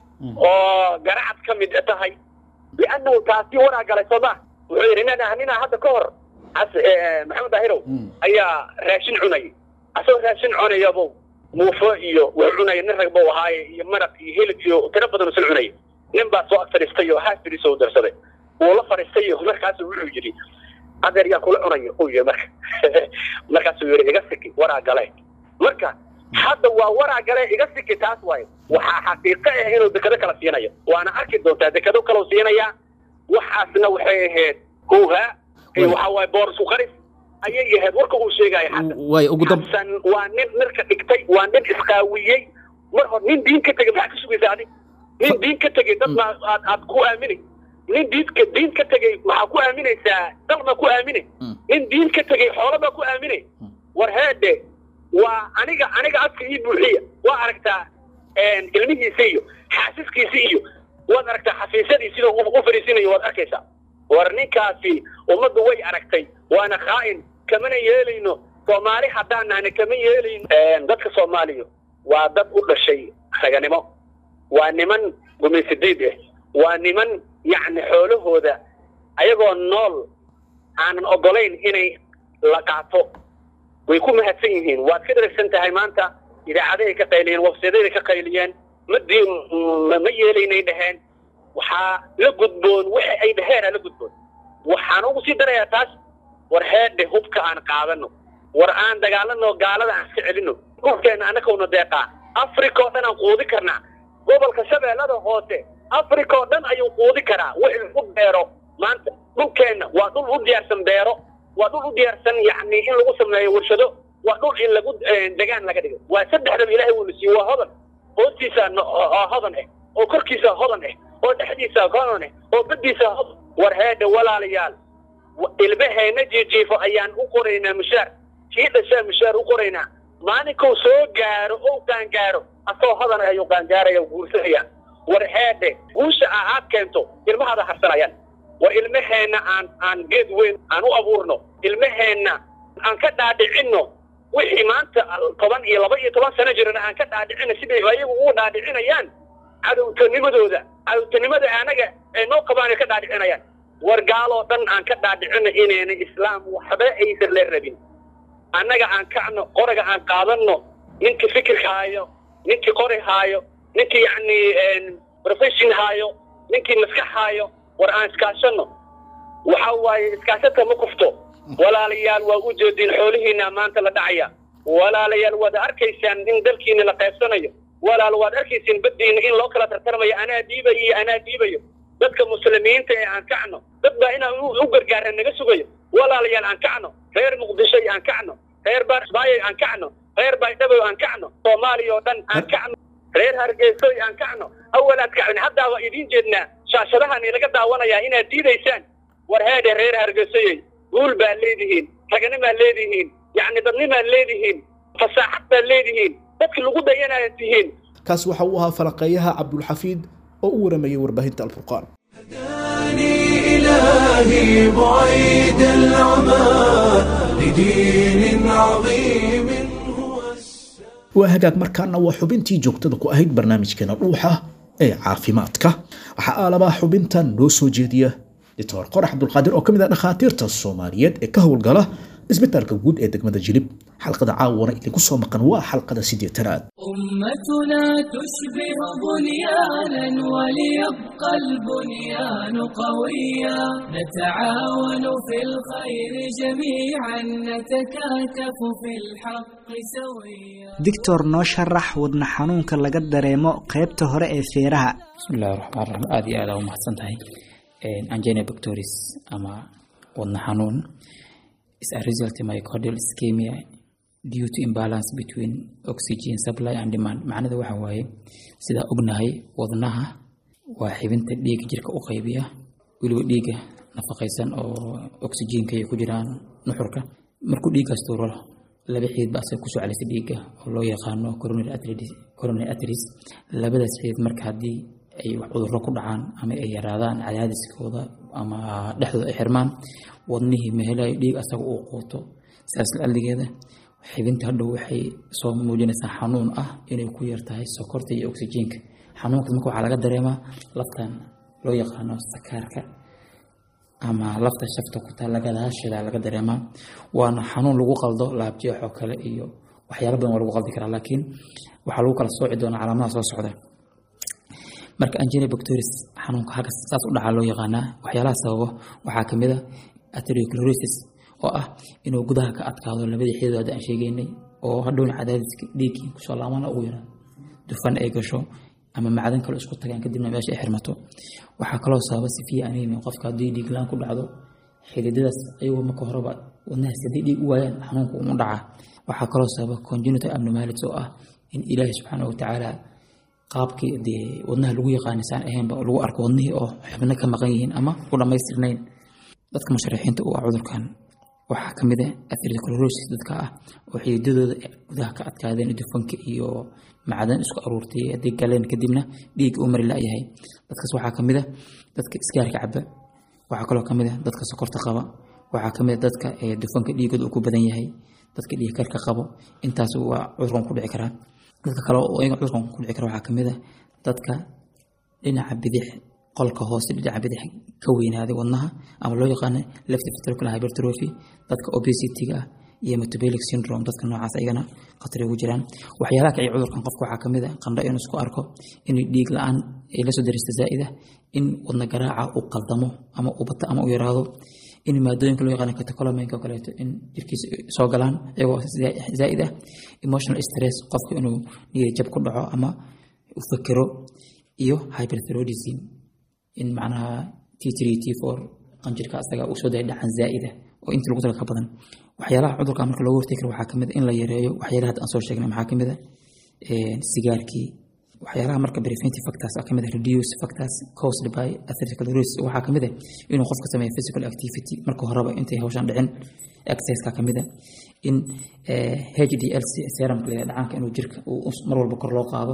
oo garacad ka mid tahay liannahu taasi waraa galay soo ma wuxuu yidhi nin ninaa hadda ka hor cas- eh, maxamed daahirow ayaa raashin cunayay asagoo raashin cunayabo muufo iyo wax cunaya nin rag buu ahaaye iyo maraq iyo hilib iyo tiro badan usan cunaya nin baa soo ag fadhiistay oo haas fadhiisoo darsaday wuu la fadhiistay oo markaasu wuxuu yidhi adeer yaa kula cunaya uu yidhi marka markaasuu yidhi iga siki waraa gale marka hadda waa waraa gale iga siki taas waaye waxaa xaqiiqo ah inuu dekado kala siinayo waana arki doontaa dekado kalau siinayaa waxaasna waxay ahayd huuhaa iyo waxaa waaye boorisku qaris ayay ahayd warka uu sheegaya xasan waay ugu dam xasan waa nin mirka dhigtay waa nin isqaawiyey mar hor nin diin ka tegey maxaa ka sugaysa adig nin diin ka tegey dad ma aad aad ku aaminay nin diinka diin ka tegey maxaa ku aaminaysaa dal ma ku aaminay nin diin ka tegey xoolo baa ku aaminay war heedhe waa aniga aniga afka ii buuxiya waa aragtaa ilmihiisa iyo xaasiskiisa iyo waad aragtaa xafiisyadii sidoo u u fadhiisinayo waad arkaysaa war ninkaasi ummaddu way aragtay waana khaa'in kamana yeelayno soomaali haddaan nahna kama yeelayno dadka soomaaliya waa dad u dhashay raganimo waa niman gumaysidiid ah waa niman yacni xoolahooda ayagoo nool aanan ogolayn inay la qaato way ku mahadsan yihiin waad ka dharagsan tahay maanta idaacadahay ka qayliyeen websaydaday ka qayliyeen ma dii ma- ma yeelaynay dhaheen waxaa la gudboon waxa ay dhaheenaa la gudboon waxaan ugu sii darayaa taas war heedhe hubka aan qaadano war aan dagaalano gaalada aan iska celino dhulkeena annakawna deeqaa africa oo dhan aan quudi karnaa gobolka shabeellada hoose africa oo dhan ayuu quudi karaa wixii lagu beero maanta dhulkeenna waa dhul u diyaarsan beero waa dhul u diyaarsan yacni in lagu sameeyo warshado waa dhul in lagu eh, degaan laga dhigo waa saddexdaba ilaahay wuuna siiye waa hodan hoostiisa no- oo oo hodan ah oo korkiisa hodan ah oo dhexdiisa hodan ah oo baddiisa hodan war heedhe walaalayaal wa- ilmaheena jiijiifo ayaan u qoraynaa mushaar kii dhashaa mushaar u qoraynaa maalinkuu soo gaaro ou qaangaaro asoo hodan ah ayuu qaangaaraya guursanaya war heedhe guusha aa aad keento ilmahaada harsanayaan war ilmaheenna aan aan geed weyn aan u abuurno ilmaheenna aan ka dhaadhicinno wixii maanta toban iyo laba iyo toban sano jirana aan ka dhaadhicino siday ayagu ugu dhaadhicinayaan cadowtanimadooda cadowtanimada anaga ay noo qabaan ay ka dhaadhicinayaan war gaaloo dhan aan ka dhaadhicino inayna islaam waxba aysan la rabin annaga aan kacno qoraga aan qaadanno ninkii fikirka haayo ninkii qori haayo ninkii yacni profession haayo ninkii maskax haayo war aan iskaashanno waxa waaye iskaashadka ma kufto walaalayaal waa u jeediin xoolihiina maanta la dhacaya walaalayaal waad arkaysaan in dalkiina la qaybsanayo walaal waad arkaysaan baddiina in loo kala tartarmayo anaa dhiibayo iyo anaa dhiibayo dadka muslimiinta ee aan kacno dad baa inaan u u gargaara naga sugayo walaalayaal aan kacno reer muqdisho aan kacno reer barsbaayo aan kacno reer baydhabo aan kacno soomaaliya oo dhan aan kacno reer hargeysoy aan kacno awalaad kacin haddaa waa idiin jeednaa shaashadahan ilaga daawanayaa inaad diidaysaan war heedhe reer hargeysoyey guul baad leedihiin raganimaad leedihiin yacni dadnimaad leedihiin fasaaxad baad leedihiin dadki lagu dayanaad tihiin kaas waxa uu ahaa falaqeeyaha cabdulxafiid oo u waramayay warbaahinta alfurqaan هداني إلهي بعيد العمى لدين عظيم هو السلام waa hagaag markaana waa xubintii joogtada ku ahayd barnaamijkeena dhuuxa ee caafimaadka waxaa aalabaa xubintan noo soo jeediya doctor qorax cabdulqaadir oo ka mid ah dhakhaatiirta soomaaliyeed ee ka howlgala isbitaalka guud ee degmada jilib xalqada caawana idinku soo maqan waa xalqada siddeetanaad أمتنا تشبه بنيانا وليبقى البنيان قويا نتعاون في الخير جميعا نتكاتف في الحق سويا doctor noo sharax wadna xanuunka laga dareemo qaybta hore ee feeraha bismillahi raxmaan raxiim aada iyo aada u mahadsan tahay angina bactoris ama wadna xanuun is a result myocardial ischemia due to imbalance between oxygen supply and demand macnada waxa waaye sidaa ognahay wadnaha waa xibinta dhiigga jirka u qaybiya weliba dhiigga nafaqaysan oo oxygenka ay ku jiraan nuxurka markuu dhiiggaas tuuro laba xiid ba asaga kusoo celisa dhiigga oo loo yaqaano coronary arteries coronary arteries labadaas xiid marka haddii ay wax cudurro ku dhacaan ama ay yaraadaan cadaadiskooda ama dhexdooda ay xirmaan wadnihii mehelayo dhiig asaga uu quuto sidaas lacaligeeda xibinta hadhow waxay soo muujinaysaa xanuun ah inay ku yar tahay sokorta iyo oxygenka xanuunkaas marka waxaa laga dareemaa laftan loo yaqaano sakaarka ama lafta shafta ku taalla gadaasheeda laga dareemaa waana xanuun lagu qaldo laabjeex oo kale iyo waxyaalo badan waa lagu qaldi karaa laakiin waxaa lagu kala sooci doonaa calaamadaha soo socda marka angina bactoris xanuunka halka saas u dhacaa loo yaqaanaa waxyaalaha sababo waxaa kamid a atherosclerosis oo ah inuu gudaha ka adkaado labadii xidood aan sheegaynay oo hadhowna cadaadiska dhiiggii kusoo laamana ugu yara dufan ay gasho ama macdan kale isku tagaan kadibna meesha ay xirmato waxaa kaloo sababa sifiya anemia qofka haddii dhiig laan ku dhacdo xididadaas ayagoo marka horeba wadnahaas haddii dhiig u waayaan xanuunka umu dhaca waxaa kaloo sababa congenital abnormalities oo ah in ilaahi subxaana watacaala qaabkii dee wadnaha lagu yaqaanisaan ahaynba lagu arko wadnihii oo xubno ka maqan yihiin ama u dhammaystirnayn dadka musharaxiinta u ah cudurkan waxaa ka mid ah atherosclerosis dadka ah oo xididadooda gudaha ka adkaadeen dufanka iyo macdan isku aruurtay haddii galeen kadibna dhiig uu mari la-yahay dadkaas waxaa ka mid ah dadka isgaarka caba waxaa kaloo ka mid ah dadka sokorta qaba waxaa ka mid ah dadka dufanka dhiigooda uu ku badan yahay dadka dhiig karka qabo intaas waa cudurkan ku dhici karaa dadka kale oo iyaga cudurkan ku dhici kara waxaa ka mid ah dadka dhinaca bidix qolka hoose dhinaca bidix ka weynaaday wadnaha ama loo yaqaano left ventricular hypertrophy dadka obesity-ga ah iyo metabolic syndrome dadka noocaas ayagana khatar ugu jiraan waxyaalaha kiciya cudurkan qofka waxaa kamid ah qandho inuu isku arko in dhiig la-aan ay la soo daristo zaa'ida in wadna garaaca uu qaldamo ama uu bato ama uu yaraado in maadooyinka loo yaqaano catecholamineska oo kaleeto in jirkiisa soo galaan iyagoo zaa'id ah emotional stress qofka inuu niyad jab ku dhaco ama u fekero iyo hyperthyroidism in macnaha t three t four qanjirka asaga uu soo daya dhacan zaa'ida oo intii lagu taga ka badan waxyaalaha cudurka marka looga hortagi karo waxaa kamid in la yareeyo waxyaalaha hadda aan soo sheegnay maxaa kamid ah sigaarkii waxyaalaha marka preventive factors ah kamid ah reduce factors caused by atherosclerosis waxaa kamid ah inuu qofka sameeyo physical activity marka horeba intay hawshan dhicin exerciseka kamid ah in HDL serumka la dhacaanka inuu jirka uu mar walba kor loo qaado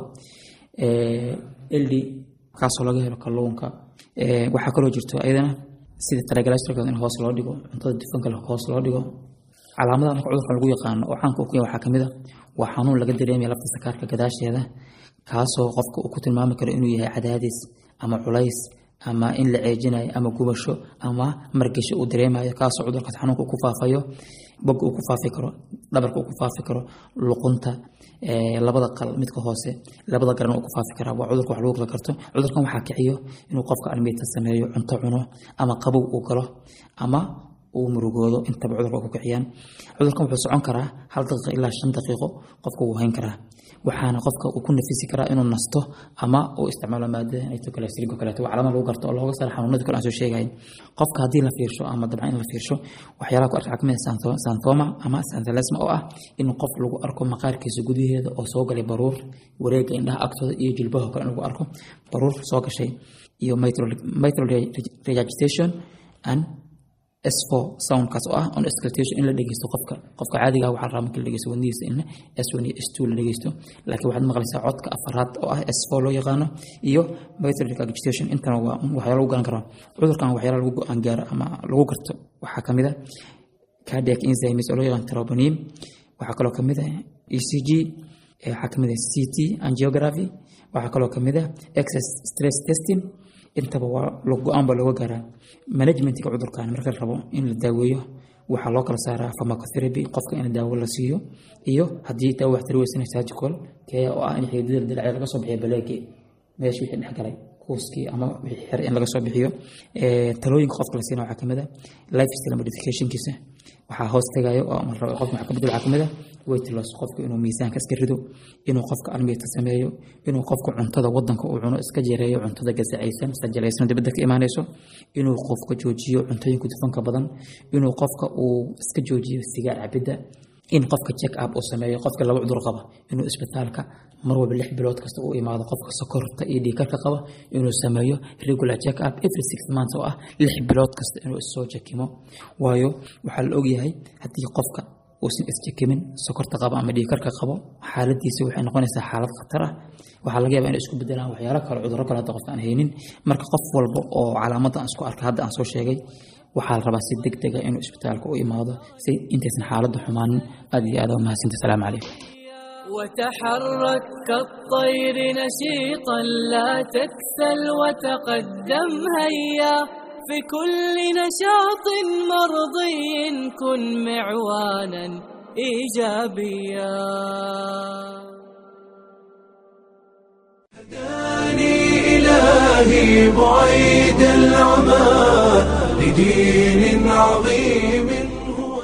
LD kaasoo laga helo kalluunka waxaa kaloo jirto ayadana sida triglyceride in hoos loo dhigo cuntada dufanka hoos loo dhigo calaamadaha marka cudurkan lagu yaqaano oo caanka ku waxaa kamid a waa xanuun laga dareemaya lafta sakaarka gadaasheeda kaasoo qofka uu ku tilmaami karo inuu yahay cadaadis ama culays ama in la ceejinayo ama gubasho ama margasho uu dareemayo kaasoo cudurkaas xanuunka uu ku faafayo bogga uu ku faafi karo dhabarka uu ku faafi karo luqunta labada qal midka hoose labada garan uu ku faafi karaa waa cudurka wax lagu kala karto cudurkan waxaa kiciyo inuu qofka almiita sameeyo cunto cuno ama qabow uu galo ama uu murugoodo intaba cudurka ku kiciyaan cudurkan wuxuu socon karaa hal daqiiqo ilaa shan daqiiqo qofka wuu hayn karaa waxaana qofka uu ku nafisi karaa inuu nasto ama uu isticmaalo maadada nitroglycerin kaleeto waa calaamad lagu garto oo looga saaro xanuunadii kale aan soo sheegayn qofka haddii la fiirsho ama dabcan in la fiirsho waxyaalaha ku arka waxaa kamid ah santhoma ama xanthalisma oo ah in qof lagu arko maqaarkiisa gudaheeda oo soo galay baruur wareega indhaha agtooda iyo jilbaha kale in lagu arko baruur soo gashay iyo mitral regurgitation and S4 soundkaas oo ah on escalation in la dhegeysto qofka qofka caadiga waxaa rabaa marka la dhegeysto wadnihiisa in S1 iyo S2 la dhegeysto laakiin waxaad maqlaysaa codka afaraad oo ah S4 loo yaqaano iyo mitral regurgitation intana waa waxyaalo lagu garan karo cudurkan waxyaalo lagu go-aan gaaro ama lagu garto waxaa kamid ah cardiac enzymes oo loo yaqaan troponin waxaa kaloo kamid ah ECG waxaa kamid ah CT angiography waxaa kaloo kamid ah excess stress testing intaba waa lo go-aan baa looga gaaraa managementiga cudurkan marka la rabo in la daaweeyo waxaa loo kala saaraa pharmacotherapy qofka in daawo la siiyo iyo haddii daawo wax tari weysana surgical kee oo ah in xididdada dilacya laga soo bixiyo baleegi meesha wixii dhex galay kuuskii ama wixii xer in laga soo bixiyo talooyinka qofka la siina waxaa kamid a lifestyle modificationkiisa waxaa hoos tagayo oo ama rabo qofka wax ka bedel waxaa kamid a weight loss qofka inuu miisaanka iska rido inuu qofka almiita sameeyo inuu qofka cuntada wadanka uu cuno iska jareeyo cuntada gasacaysan sajalaysan dibadda ka imaanayso inuu qofka joojiyo cuntooyinka dufanka badan inuu qofka uu iska joojiyo sigaar cabidda in qofka check up uu sameeyo qofka laba cudur qaba inuu isbitaalka mar walba lix bilood kasta uu imaado qofka sokorta iyo dhiikarka qaba inuu sameeyo regular check up every six months oo ah lix bilood kasta inuu issoo jakimo waayo waxaa la ogyahay haddii qofka uusan isjakimin sokorta qaba ama dhiikarka qabo xaaladiisa waxay noqonaysaa xaalad khatar ah waxaa laga yaabaa inay isku bedelaan waxyaalo kale cudurro kale hadda qofka aan haynin marka qof walba oo calaamadda aan isku arka hadda aan soo sheegay waxaa la rabaa si deg dega inuu isbitaalka u imaado si intaysan xaaladda xumaanin aad iyo aad aa umahadsantahy asalaamu calaykum وتحرك كالطير نشيطا لا تكسل وتقدم هيا في كل نشاط مرضي كن معوانا ايجابيا هداني إلهي بعيد العمى لدين عظيم هو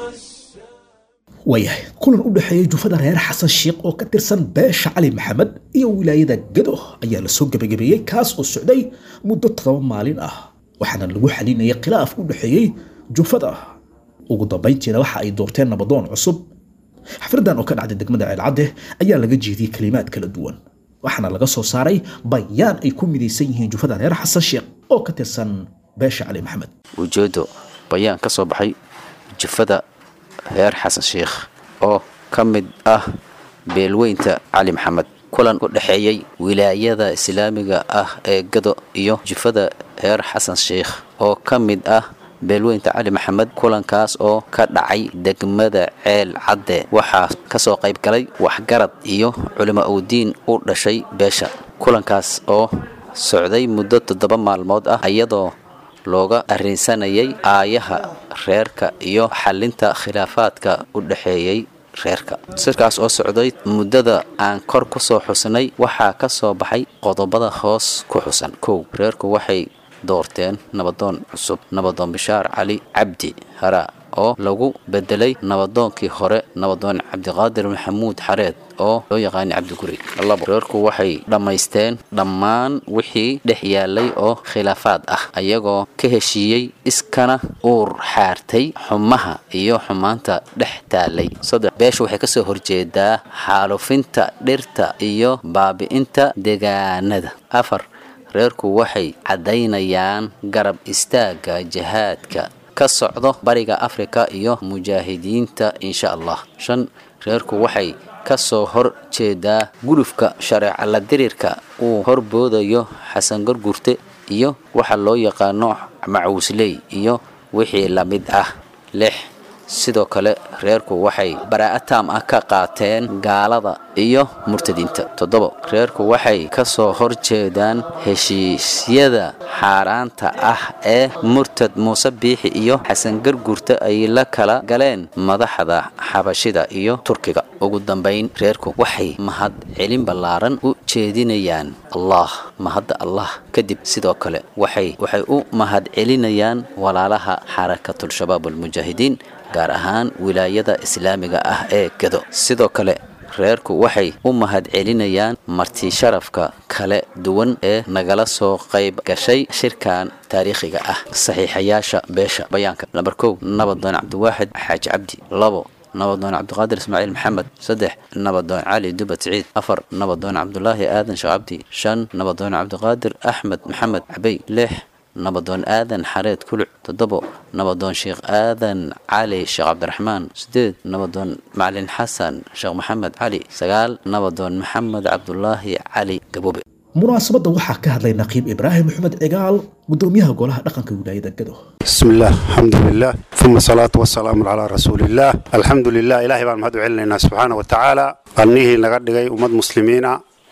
waayahay kulan u dhexeeyey jufada reer xasan sheikh oo ka tirsan beesha cali maxamed iyo wilaayada gado ayaa lasoo gebagabeeyey kaas oo socday muddo todoba maalin ah waxaana lagu xalinayay khilaaf u dhexeeyey jufada ugu dambayntiina waxa ay doorteen nabadoon cusub xafladan oo ka dhacday degmada ceelcadde ayaa laga jeediyey kalimaad kala duwan waxaana laga soo saaray bayaan ay ku midaysan yihiin jufada reer xasan sheikh oo ka tirsan beesha cali maxamed ujeedo bayaan ka soo baxay jufada reer xasan sheikh oo ka mid ah beelweynta cali maxamed kulan u dhexeeyey wilaayada islaamiga ah ee gado iyo jufada reer xasan sheikh oo ka mid ah beelweynta cali maxamed kulankaas oo ka dhacay degmada ceel cadde waxaa kasoo qayb galay waxgarad iyo culimo owdiin u dhashay beesha kulankaas oo socday muddo toddoba maalmood ah iyadoo looga arrinsanayay aayaha reerka iyo xalinta khilaafaadka u dhexeeyey reerka sirkaas oo socday muddada aan kor ku soo xusnay waxaa ka soo baxay qodobada hoos ku xusan kow reerku waxay doorteen nabadoon cusub nabadoon bishaar cali cabdi hara oo lagu bedelay nabadoonkii hore nabadoon cabdiqaadir maxamuud xareed oo loo yaqaanay cabdiguri labo reerku waxay dhammaysteen dhammaan wixii dhex yaalay oo khilaafaad ah ayagoo ka heshiiyey iskana uur xaartay xumaha iyo xumaanta dhex taalay saddex beesha waxay kasoo horjeedaa xaalufinta dhirta iyo baabi'inta deegaanada afar reerku waxay caddaynayaan garab istaagga jihaadka ka socdo bariga afrika iyo mujaahidiinta insha allah shan reerku waxay ka soo hor jeedaa gulufka shareeca la dirirka uu horboodayo xasan gargurte iyo waxa loo yaqaano macuusley iyo wixii la mid ah lix sidoo kale reerku waxay baraa'a taam ah ka qaateen gaalada iyo murtadiinta toddobo reerku waxay ka soo horjeedaan heshiisyada xaaraanta ah ee murtad muuse biixi iyo xasan gargurta ay la kala galeen madaxda xabashida iyo turkiga ugu dambayn reerku waxay mahad celin ballaaran u jeedinayaan allah mahadda allah kadib sidoo kale waxay waxay u mahad celinayaan walaalaha xarakatulshabaab almujaahidiin gaar ahaan wilaayada islaamiga ah ee gado sidoo kale reerku waxay u mahad celinayaan marti sharafka kala duwan ee nagala soo qayb gashay shirkan taariikhiga ah saxiixayaasha beesha bayaanka namber kow nabadoon cabdiwaaxid xaaji cabdi labo nabadoon cabdiqaadir ismaaciil maxamed saddex nabadoon cali dubad siciid afar nabadoon cabdulaahi aadan sheekh cabdi shan nabadoon cabdiqaadir axmed maxamed cabey lix nabadoon aadan xareed kuluc toddobo nabadoon sheekh aadan cali sheekh cabdiraxmaan sideed nabadoon macalin xasan sheekh maxamed cali sagaal nabadoon maxamed cabdulaahi cali gabobe munaasabadda waxaa ka hadlay naqiib ibraahim maxamed cigaal gudoomiyaha golaha dhaqanka wilaayada gado بسم الله الحمد لله ثم الصلاة والسلام على رسول الله الحمد لله إلهي بان مهدو علينا سبحانه وتعالى أنيه نغدغي أمد مسلمين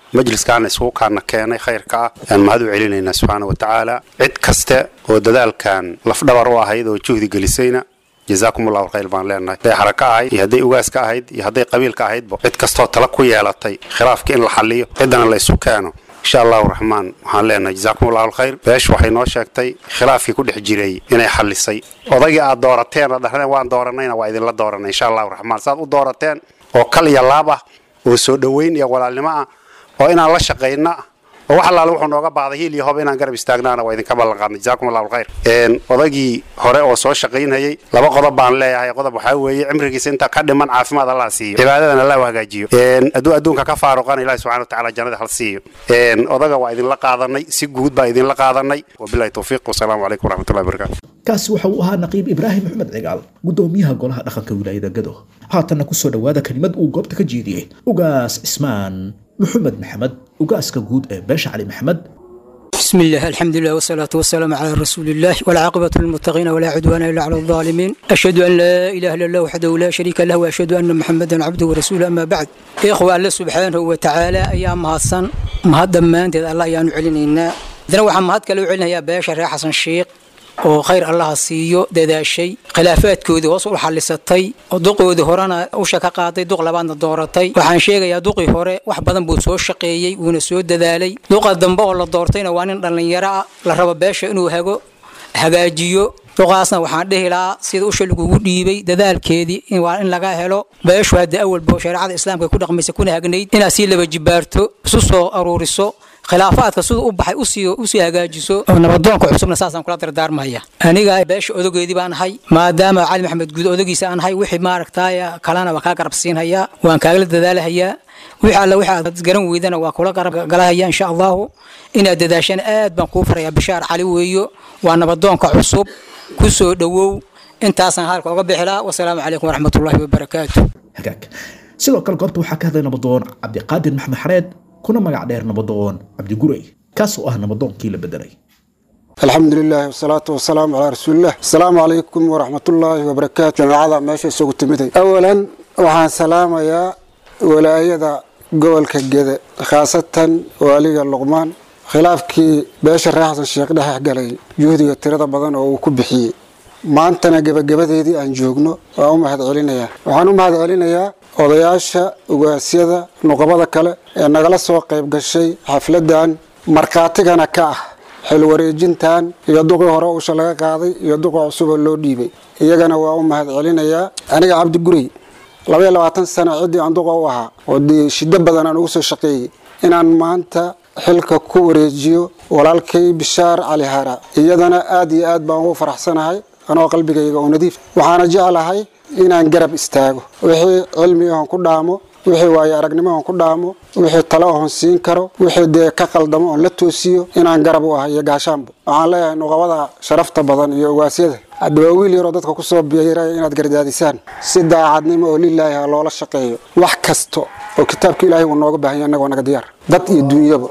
majliskaana isugu kaana keenay khayrka ah ayaan mahad u celinaynaa subxaana wa tacaala cid kaste oo dadaalkan lafdhabar u ahayd oo juhdi gelisayna jazaakum allahu khayr baan leenahay hadday xaraka ahayd iyo hadday ugaaska ahayd iyo hadday qabiilka ahaydba cid kastoo tala ku yeelatay khilaafka in la xaliyo ciddana la isu keeno insha allahu raxmaan waxaan leenahay jazaakum allahu alkhayr beeshu waxay noo sheegtay khilaafkii ku dhex jiray inay xalisay odaygii aad doorateen oo dhahdeen waan dooranayna waa idinla dooranay insha allahu raxmaan saad u doorateen oo kal iyo laab ah oo soo dhoweyn iyo walaalnimo ah oo inaan la shaqayna ah oo wax allaale wuxuu nooga baahday hiil iyo hoba inaan garab istaagnaana waa idinka ballan qaadnay jazaakum allahu alkhayr odaygii hore oo soo shaqaynayay laba qodob baan leeyahay qodob waxaa weeye cimrigiisa inta ka dhiman caafimaad allah siiyo cibaadadan allah u hagaajiyo hadduu adduunka ka faaruqana ilahi subxana watacaala jannada hal siiyo odaga waa idinla qaadanay si guud baa idinla qaadanay wabilahi towfiiq wasalaamu calaykum waraxmatullahi wabarakatu kaasi waxa uu ahaa naqiib ibraahim maxmed cigaal gudoomiyaha golaha dhaqanka wilaayada gado haatanna kusoo dhowaada kelimad uu goobta ka jeediyey ugaas cismaan محمد محمد وقاسك جود باشا علي محمد بسم الله الحمد لله والصلاة والسلام على رسول الله والعاقبة للمتقين ولا عدوان إلا على الظالمين أشهد أن لا إله إلا الله وحده لا شريك له وأشهد أن محمدا عبده ورسوله أما بعد إخوة الله سبحانه وتعالى أيام هاسن مهد ما أنت الله يعني علينا دنا وحن مهد كلو علينا يا باشا يا حسن الشيخ oo khayr allaha siiyo dadaashay khilaafaadkoodii hoos u xallisatay oo duqoodii horena usha ka qaaday duq labaadna dooratay waxaan sheegayaa duqii hore wax badan buu soo shaqeeyey wuuna soo dadaalay duqa dambe oo la doortayna waa nin dhallinyaro ah la rabo beesha inuu hago hagaajiyo duqaasna waxaan dhihi lahaa sida usha lagugu dhiibay dadaalkeedii waa in laga helo beeshu hadda awalba shareecada islaamka ku dhaqmaysa kuna hagnayd inaad sii laba jibaarto isu soo aruuriso khilaafaadka sida u baxay usii usii hagaajiso oo nabadoonka cusubna saasaan kula dardaarmaya aniga beesha odageedii baan ahay maadaama cali maxamed guud odagiisa aan ahay wixii maaragtaay kalena waa kaa garab siinhayaa waan kaagala dadaalahayaa wixii alle wixii aad garan weydana waa kula garab galahaya insha allahu inaad dadaashana aad baan kuu farayaa bishaar cali weeyo waa nabadoonka cusub ku soo dhowow intaasaan halka uga bixilaa wasalaamu calaykum waraxmatullaahi wabarakaatu hagaag sidoo kale goobta waxaa ka hadlay nabadoon cabdiqaadir maxmed xareed kuna magac dheer nabadoon cabdigurey kaas oo ah nabadoonkii la bedelay الحمد لله والصلاة والسلام على رسول الله السلام عليكم ورحمة الله وبركاته جماعة ماشي سوق تمدي أولا وحان سلام يا ولاية قول كجدة خاصة والي اللقمان khilaafkii beesha reer xasan sheekh dhex galay juhdiga tirada badan oo uu ku bixiyey maantana gebagabadeedii aan joogno waa u mahad celinayaa waxaan u mahad celinayaa odayaasha ugaasyada nuqabada kale ee nagala soo qayb gashay xafladan markhaatigana ka ah xil wareejintan iyo duqii hore usha laga qaaday iyo duqii cusuboo loo dhiibay iyagana waa u mahad celinayaa aniga cabdi gurey labaiyo labaatan sano ciddii aan duqa u ahaa oo dee shiddo badan aan ugu soo shaqeeyey inaan maanta xilka ku wareejiyo walaalkay bishaar cali hara iyadana aad iyo aad baan ugu faraxsanahay anoo qalbigayga oo nadiif waxaana jeclahay inaan garab istaago wixii cilmi ahon ku dhaamo wixii waayo aragnimo ahon ku dhaamo wixii talo ahon siin karo wixii dee ka qaldamo oon la toosiyo inaan garab u ahay iyo gaashaanba waxaan leeyahay nuqabada sharafta badan iyo ogaasyada haddaba wiil yaroo dadka kusoo biiraya inaad gardaadisaan si daacadnimo oo lilaahi ha loola shaqeeyo wax kasta oo kitaabka ilaahay uu nooga baahan yahay annagoo naga diyaar dad iyo duunyaba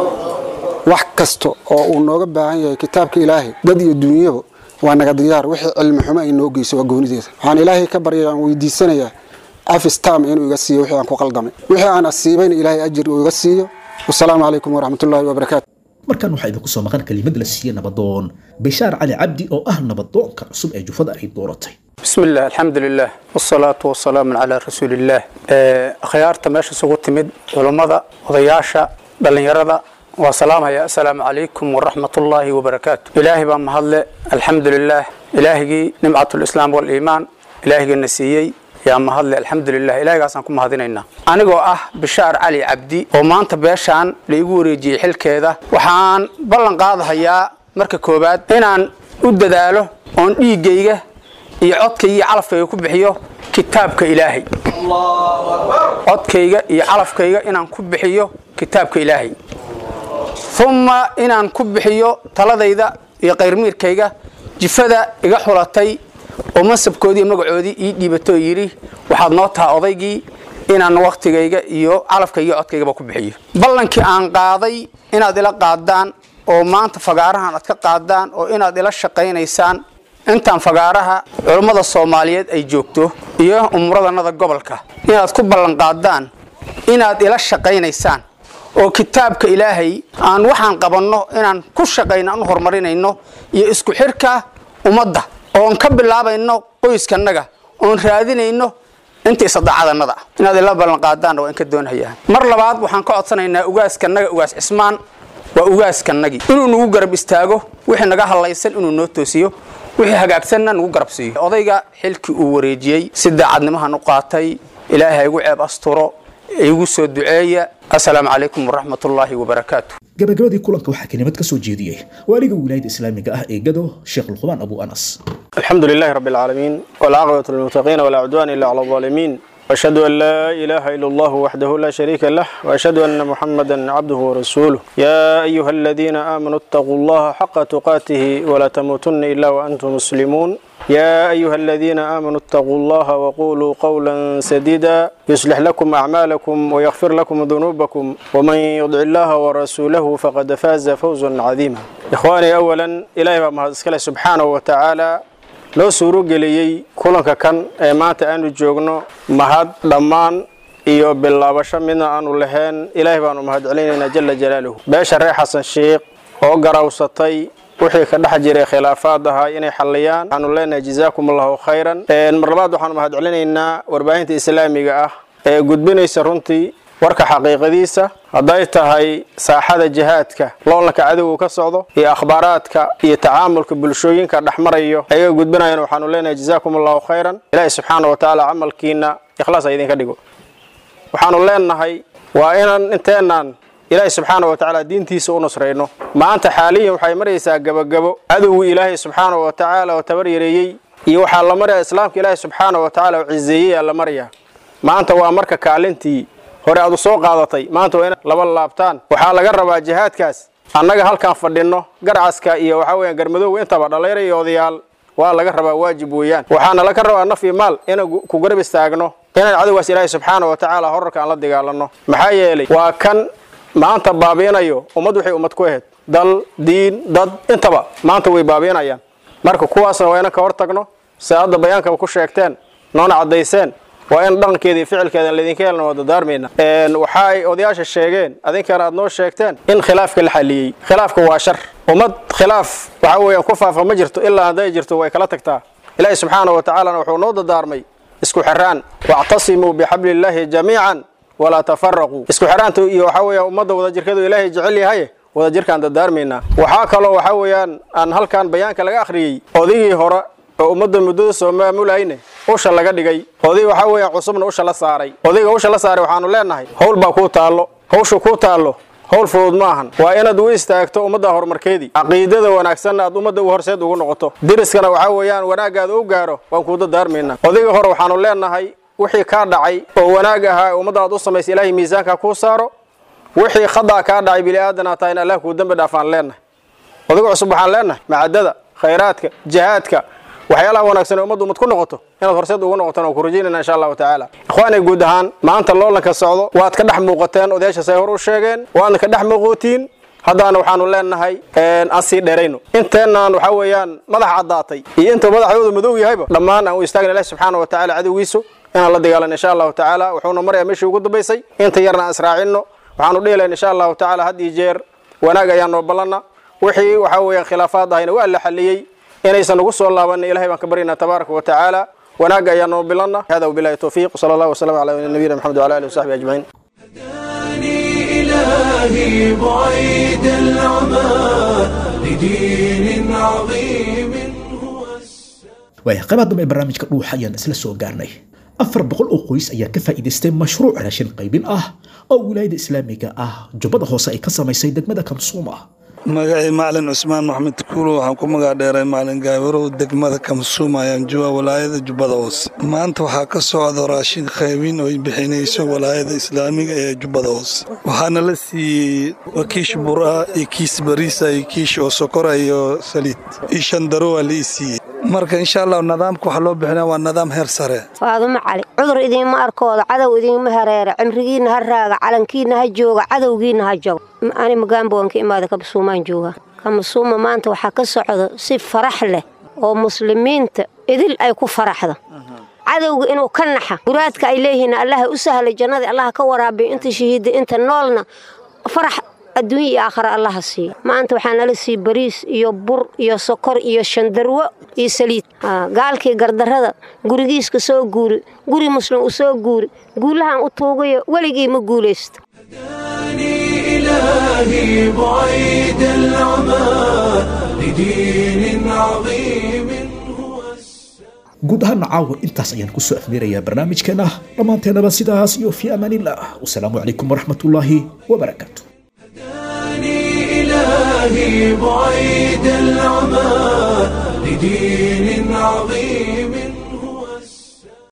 wax kasta oo uu nooga baahan yahay kitaabka ilaahay dad iyo duunyaba waa naga diyaar wixii cilmi xumo ay noo geyso waa goonideeda waxaan ilaahay ka baryaya aan weydiisanayaa cafis tam inuu iga siiyo wixii aan ku qaldamay wixii aan asiibayna ilaahay ajir uu iga siiyo wasalaamu calaykum waraxmatullaahi wabarakaatu markan waxaa idinku soo maqan kelimad la siiyey nabadoon bishaar cali cabdi oo ah nabadoonka cusub ee jufada ay dooratay بسم الله الحمد لله والصلاة والسلام على رسول الله خيارتا ماشي سوق تمد علمada odayaasha dhalinyarada waa salaamaya assalaamu calaykum waraxmat ullaahi wabarakaatu ilaahay baa mahadle alxamdu lilah ilaahigii nimcat lislaam waliimaan ilaahigana siiyey yaa mahadle alxamdu lilah ilahigaasaan ku mahadinaynaa anigoo ah bishaar cali cabdi oo maanta beeshaan la igu wareejiyey xilkeeda waxaan ballan qaadahayaa marka koowaad inaan u dadaalo oon dhiiggayga iyo codkayga iyo calafkayga ku bixiyo kitaabka ilaahay codkayga iyo calafkayga inaan ku bixiyo kitaabka ilaahay uma inaan ku bixiyo taladayda iyo qayrmiirkayga jifada iga xulatay oo mansabkoodii iyo magacoodii ii dhiibatoo yidhi waxaad noo taha odaygii inaan wakhtigayga iyo calafkayga iyo codkaygaba ku bixiyo ballankii aan qaaday inaad ila qaadaan oo maanta fagaarahan aad ka qaadaan oo inaad ila shaqaynaysaan intaan fagaaraha culummada soomaaliyeed ay joogto iyo umuradanada gobolka inaad ku ballanqaadaan inaad ila shaqaynaysaan oo kitaabka ilaahay aan waxaan qabanno inaan ku shaqayno aan u horumarinayno iyo isku xirka ummadda oon ka bilaabayno qoyskannaga oon raadinayno intii sadaacadanada ah inaad ila ballan qaadaanna waa in ka doonhayaan mar labaad waxaan ka codsanaynaa ugaaskannaga ugaas cismaan waa ugaaskanagii inuu nagu garab istaago wixii naga hadlaysan inuu noo toosiyo wixii hagaagsanna nagu garab siiyo odayga xilkii uu wareejiyey si daacadnimahan u qaatay ilaahay igu ceeb asturo igu soo duceeya assalaamu calaykum waraxmat ullaahi wabarakaatu gabagabadii kulanka waxaa kelimad ka soo jeediyey waaliga wilaayada islaamiga ah ee gado sheekh luqmaan abu anas الحمد لله رب العالمين والعاقبة للمتقين ولا عدوان إلا على الظالمين وأشهد أن لا إله إلا الله وحده لا شريك له وأشهد أن محمدا عبده ورسوله يا أيها الذين آمنوا اتقوا الله حق تقاته ولا تموتن إلا وأنتم مسلمون يا أيها الذين آمنوا اتقوا الله وقولوا قولا سديدا يصلح لكم أعمالكم ويغفر لكم ذنوبكم ومن يطع الله ورسوله فقد فاز فوزا عظيما إخواني أولا إلهي ما سبحانه وتعالى loo suuro geliyey kulanka kan ee maanta aanu joogno mahad dhammaan iyo bilaabasho midna aanu lahayn ilaahay baanu mahad celinaynaa jala jalaaluhu beesha reer xasan sheikh oo garawsatay wixii ka dhex jiray khilaafaad ahaa inay xalliyaan waxaanu leenahay jazaakum allahu khayran mar labaad waxaanu mahad celinaynaa warbaahinta islaamiga ah ee gudbinaysa runtii warka xaqiiqadiisa hadday tahay saaxada jihaadka loolanka cadowga ka socdo iyo akhbaaraadka iyo tacaamulka bulshooyinka dhexmarayo ayaga gudbinayan waxaanu leenahay jazaakum allahu khayran ilaahi subxaana wa tacaala camalkiina ikhlaas ha idinka dhigo waxaanu leenahay waa inaan inteenaan ilaahi subxaana wa tacaala diintiisa u nusrayno maanta xaaliyan waxay maraysaa gabagabo cadowgii ilaahay subxaana wa tacaala oo tabar yareeyey iyo waxaa la maraya islaamka ilaahi subxaana wa tacaala oo cizeeyey aa la maraya maanta waa marka kaalintii hore aad u soo qaadatay maanta waa inaad laba laabtaan waxaa laga rabaa jihaadkaas annaga halkaan fadhinno garcaska iyo waxaa weeyaan garmadowga intaba dhallayra iyo odayaal waa laga rabaa waajib weeyaan waxaana laga rabaa naf iyo maal inaan ku garab istaagno inaan cadowgaas ilaahay subxaana wa tacaala horarka aan la dagaalanno maxaa yeelay waa kan maanta baabiinayo ummad waxay ummad ku ahayd dal diin dad intaba maanta way baabiinayaan marka kuwaasna waa inaan ka hor tagno si hadda bayaankaba ku sheegteen noona caddayseen waa in dhaqankeeda iyo ficilkeeda laydinka helna waa dadaarmayna waxa ay odayaasha sheegeen adinkana aad noo sheegteen in khilaafka la xaliyey khilaafka waa shar ummad khilaaf waxa weeyaan ku faafa ma jirto ilaa hadday jirto way kala tagtaa ilaahi subxaana wa tacaalana wuxuu noo dadaarmay isku xiraan wactasimuu bixabliillaahi jamiican walaa tafaraquu isku xiraanta iyo waxa weeyaan ummadda wadajirkeedu ilaahay jecel yahay wadajirkaan dadaarmaynaa waxaa kaloo waxa weeyaan aan halkan bayaanka laga akhriyey odigii hore oo ummadda muddada soo maamulayne usha laga dhigay oday waxaa weeyaan cusubna usha la saaray odayga usha la saaray waxaanu leenahay howl baa kuu taallo hawsha kuu taallo howl fudud ma ahan waa inaad u istaagto ummadda horumarkeedii caqiidada wanaagsanna aad ummadda u horseed ugu noqoto diriskana waxaa weeyaan wanaaggaada u gaaro waan kuu dadaarmaynaa odayga hore waxaanu leenahay wixii kaa dhacay oo wanaag ahaa ummadda aad u samaysay ilaahay miisaanka kuu saaro wixii khada kaa dhacay bini aadanaa tahay in allah kuu dembi dhaafaan leenahay odayga cusub waxaan leenahay macadada khayraadka jihaadka waxyaalaha wanaagsan ee ummaddu ummad ku noqoto inaad horseed ugu noqotaan oo ku rajaynayna insha allahu tacaala ikhwaanay guud ahaan maanta loolanka socdo waad ka dhex muuqateen odayaashaas ay hor u sheegeen waadna ka dhex muuqootiin haddaana waxaanu leenahay aan sii dheerayno inteenaan waxaa weeyaan madax caddaatay iyo inta madaxdooda madow yahayba dhammaan aan u istaagna ilahi subxaana wa tacala cadowgiisu inaan la dagaalan insha allahu tacaala wuxuuna marayaa meeshii ugu dambaysay inta yarna aan israacinno waxaanu dhihi lahayn insha allahu tacaala had iyo jeer wanaag ayaan noo ballanna wixii waxaa weeyaan khilaafaad ahayna waa la xaliyey inaysan ugu soo laabanin ilahay baan ka baryaynaa tabaaraka wa tacaala wanaagga ayaan noo bilanna hada wabillahi towfiiq wsala allah wasalam calaa nabiyina maxamed wala alihi wasaxbi ajmaciin إلهي بعيد العمى لدين عظيم waaya qaybaha dambe ee barnaamijka dhuuxa ayaan isla soo gaarnay afar boqol oo qoys ayaa ka faa'iidaystay mashruuc raashin qaybin ah oo wilaayada islaamiga ah jubbada hoose ay ka samaysay degmada kamsuuma magacii macalin cusmaan maxmed kuulo waxaan ku magac dheeray macalin gaawarow degmada kamsuuma ayaan jooga walaayada jubbada hoose maanta waxaa ka socda raashin qaybin oo ay bixinayso walaayada islaamiga ee jubbada hoose waxaana la siiyey kiish buraa iyo kiis bariisa iyo kiish oo sokora iyo saliid iyo shandaro waa la ii siiyey marka insha allah nidaamka waxaa loo bixinaa waa nidaam heer sare faadumo cali cudur idiinma arkooda cadow idiinma hareera cimrigiinna ha raaga calankiinna ha jooga cadowgiinna ha jago ani magaambowan ka imaada kamasuumaan jooga kamasuuma maanta waxaa ka socda si farax leh oo muslimiinta idil ay ku faraxda cadowga inuu ka naxa muraadka ay leeyihiin allaha u sahlay jannadii allaha ka waraabiyo inta shahiida inta noolna farax adduunya iyo aakhare allaha siiya maanta waxaa nala sii bariis iyo bur iyo sokor iyo shandarwo iyo saliid gaalkii gardarrada gurigiiska soo guuri guri muslim u soo guuri guulahan u tuugayo weligii ma guulaysto إلهي بعيد العمى لدين عظيم guud ahaan caawa intaas ayaan kusoo afmeerayaa barnaamijkeena dhammaanteennaba sidaas iyo fi amaanillah wasalaamu calaykum waraxmatullaahi wabarakaatu إلهي بعيد العمى لدين عظيم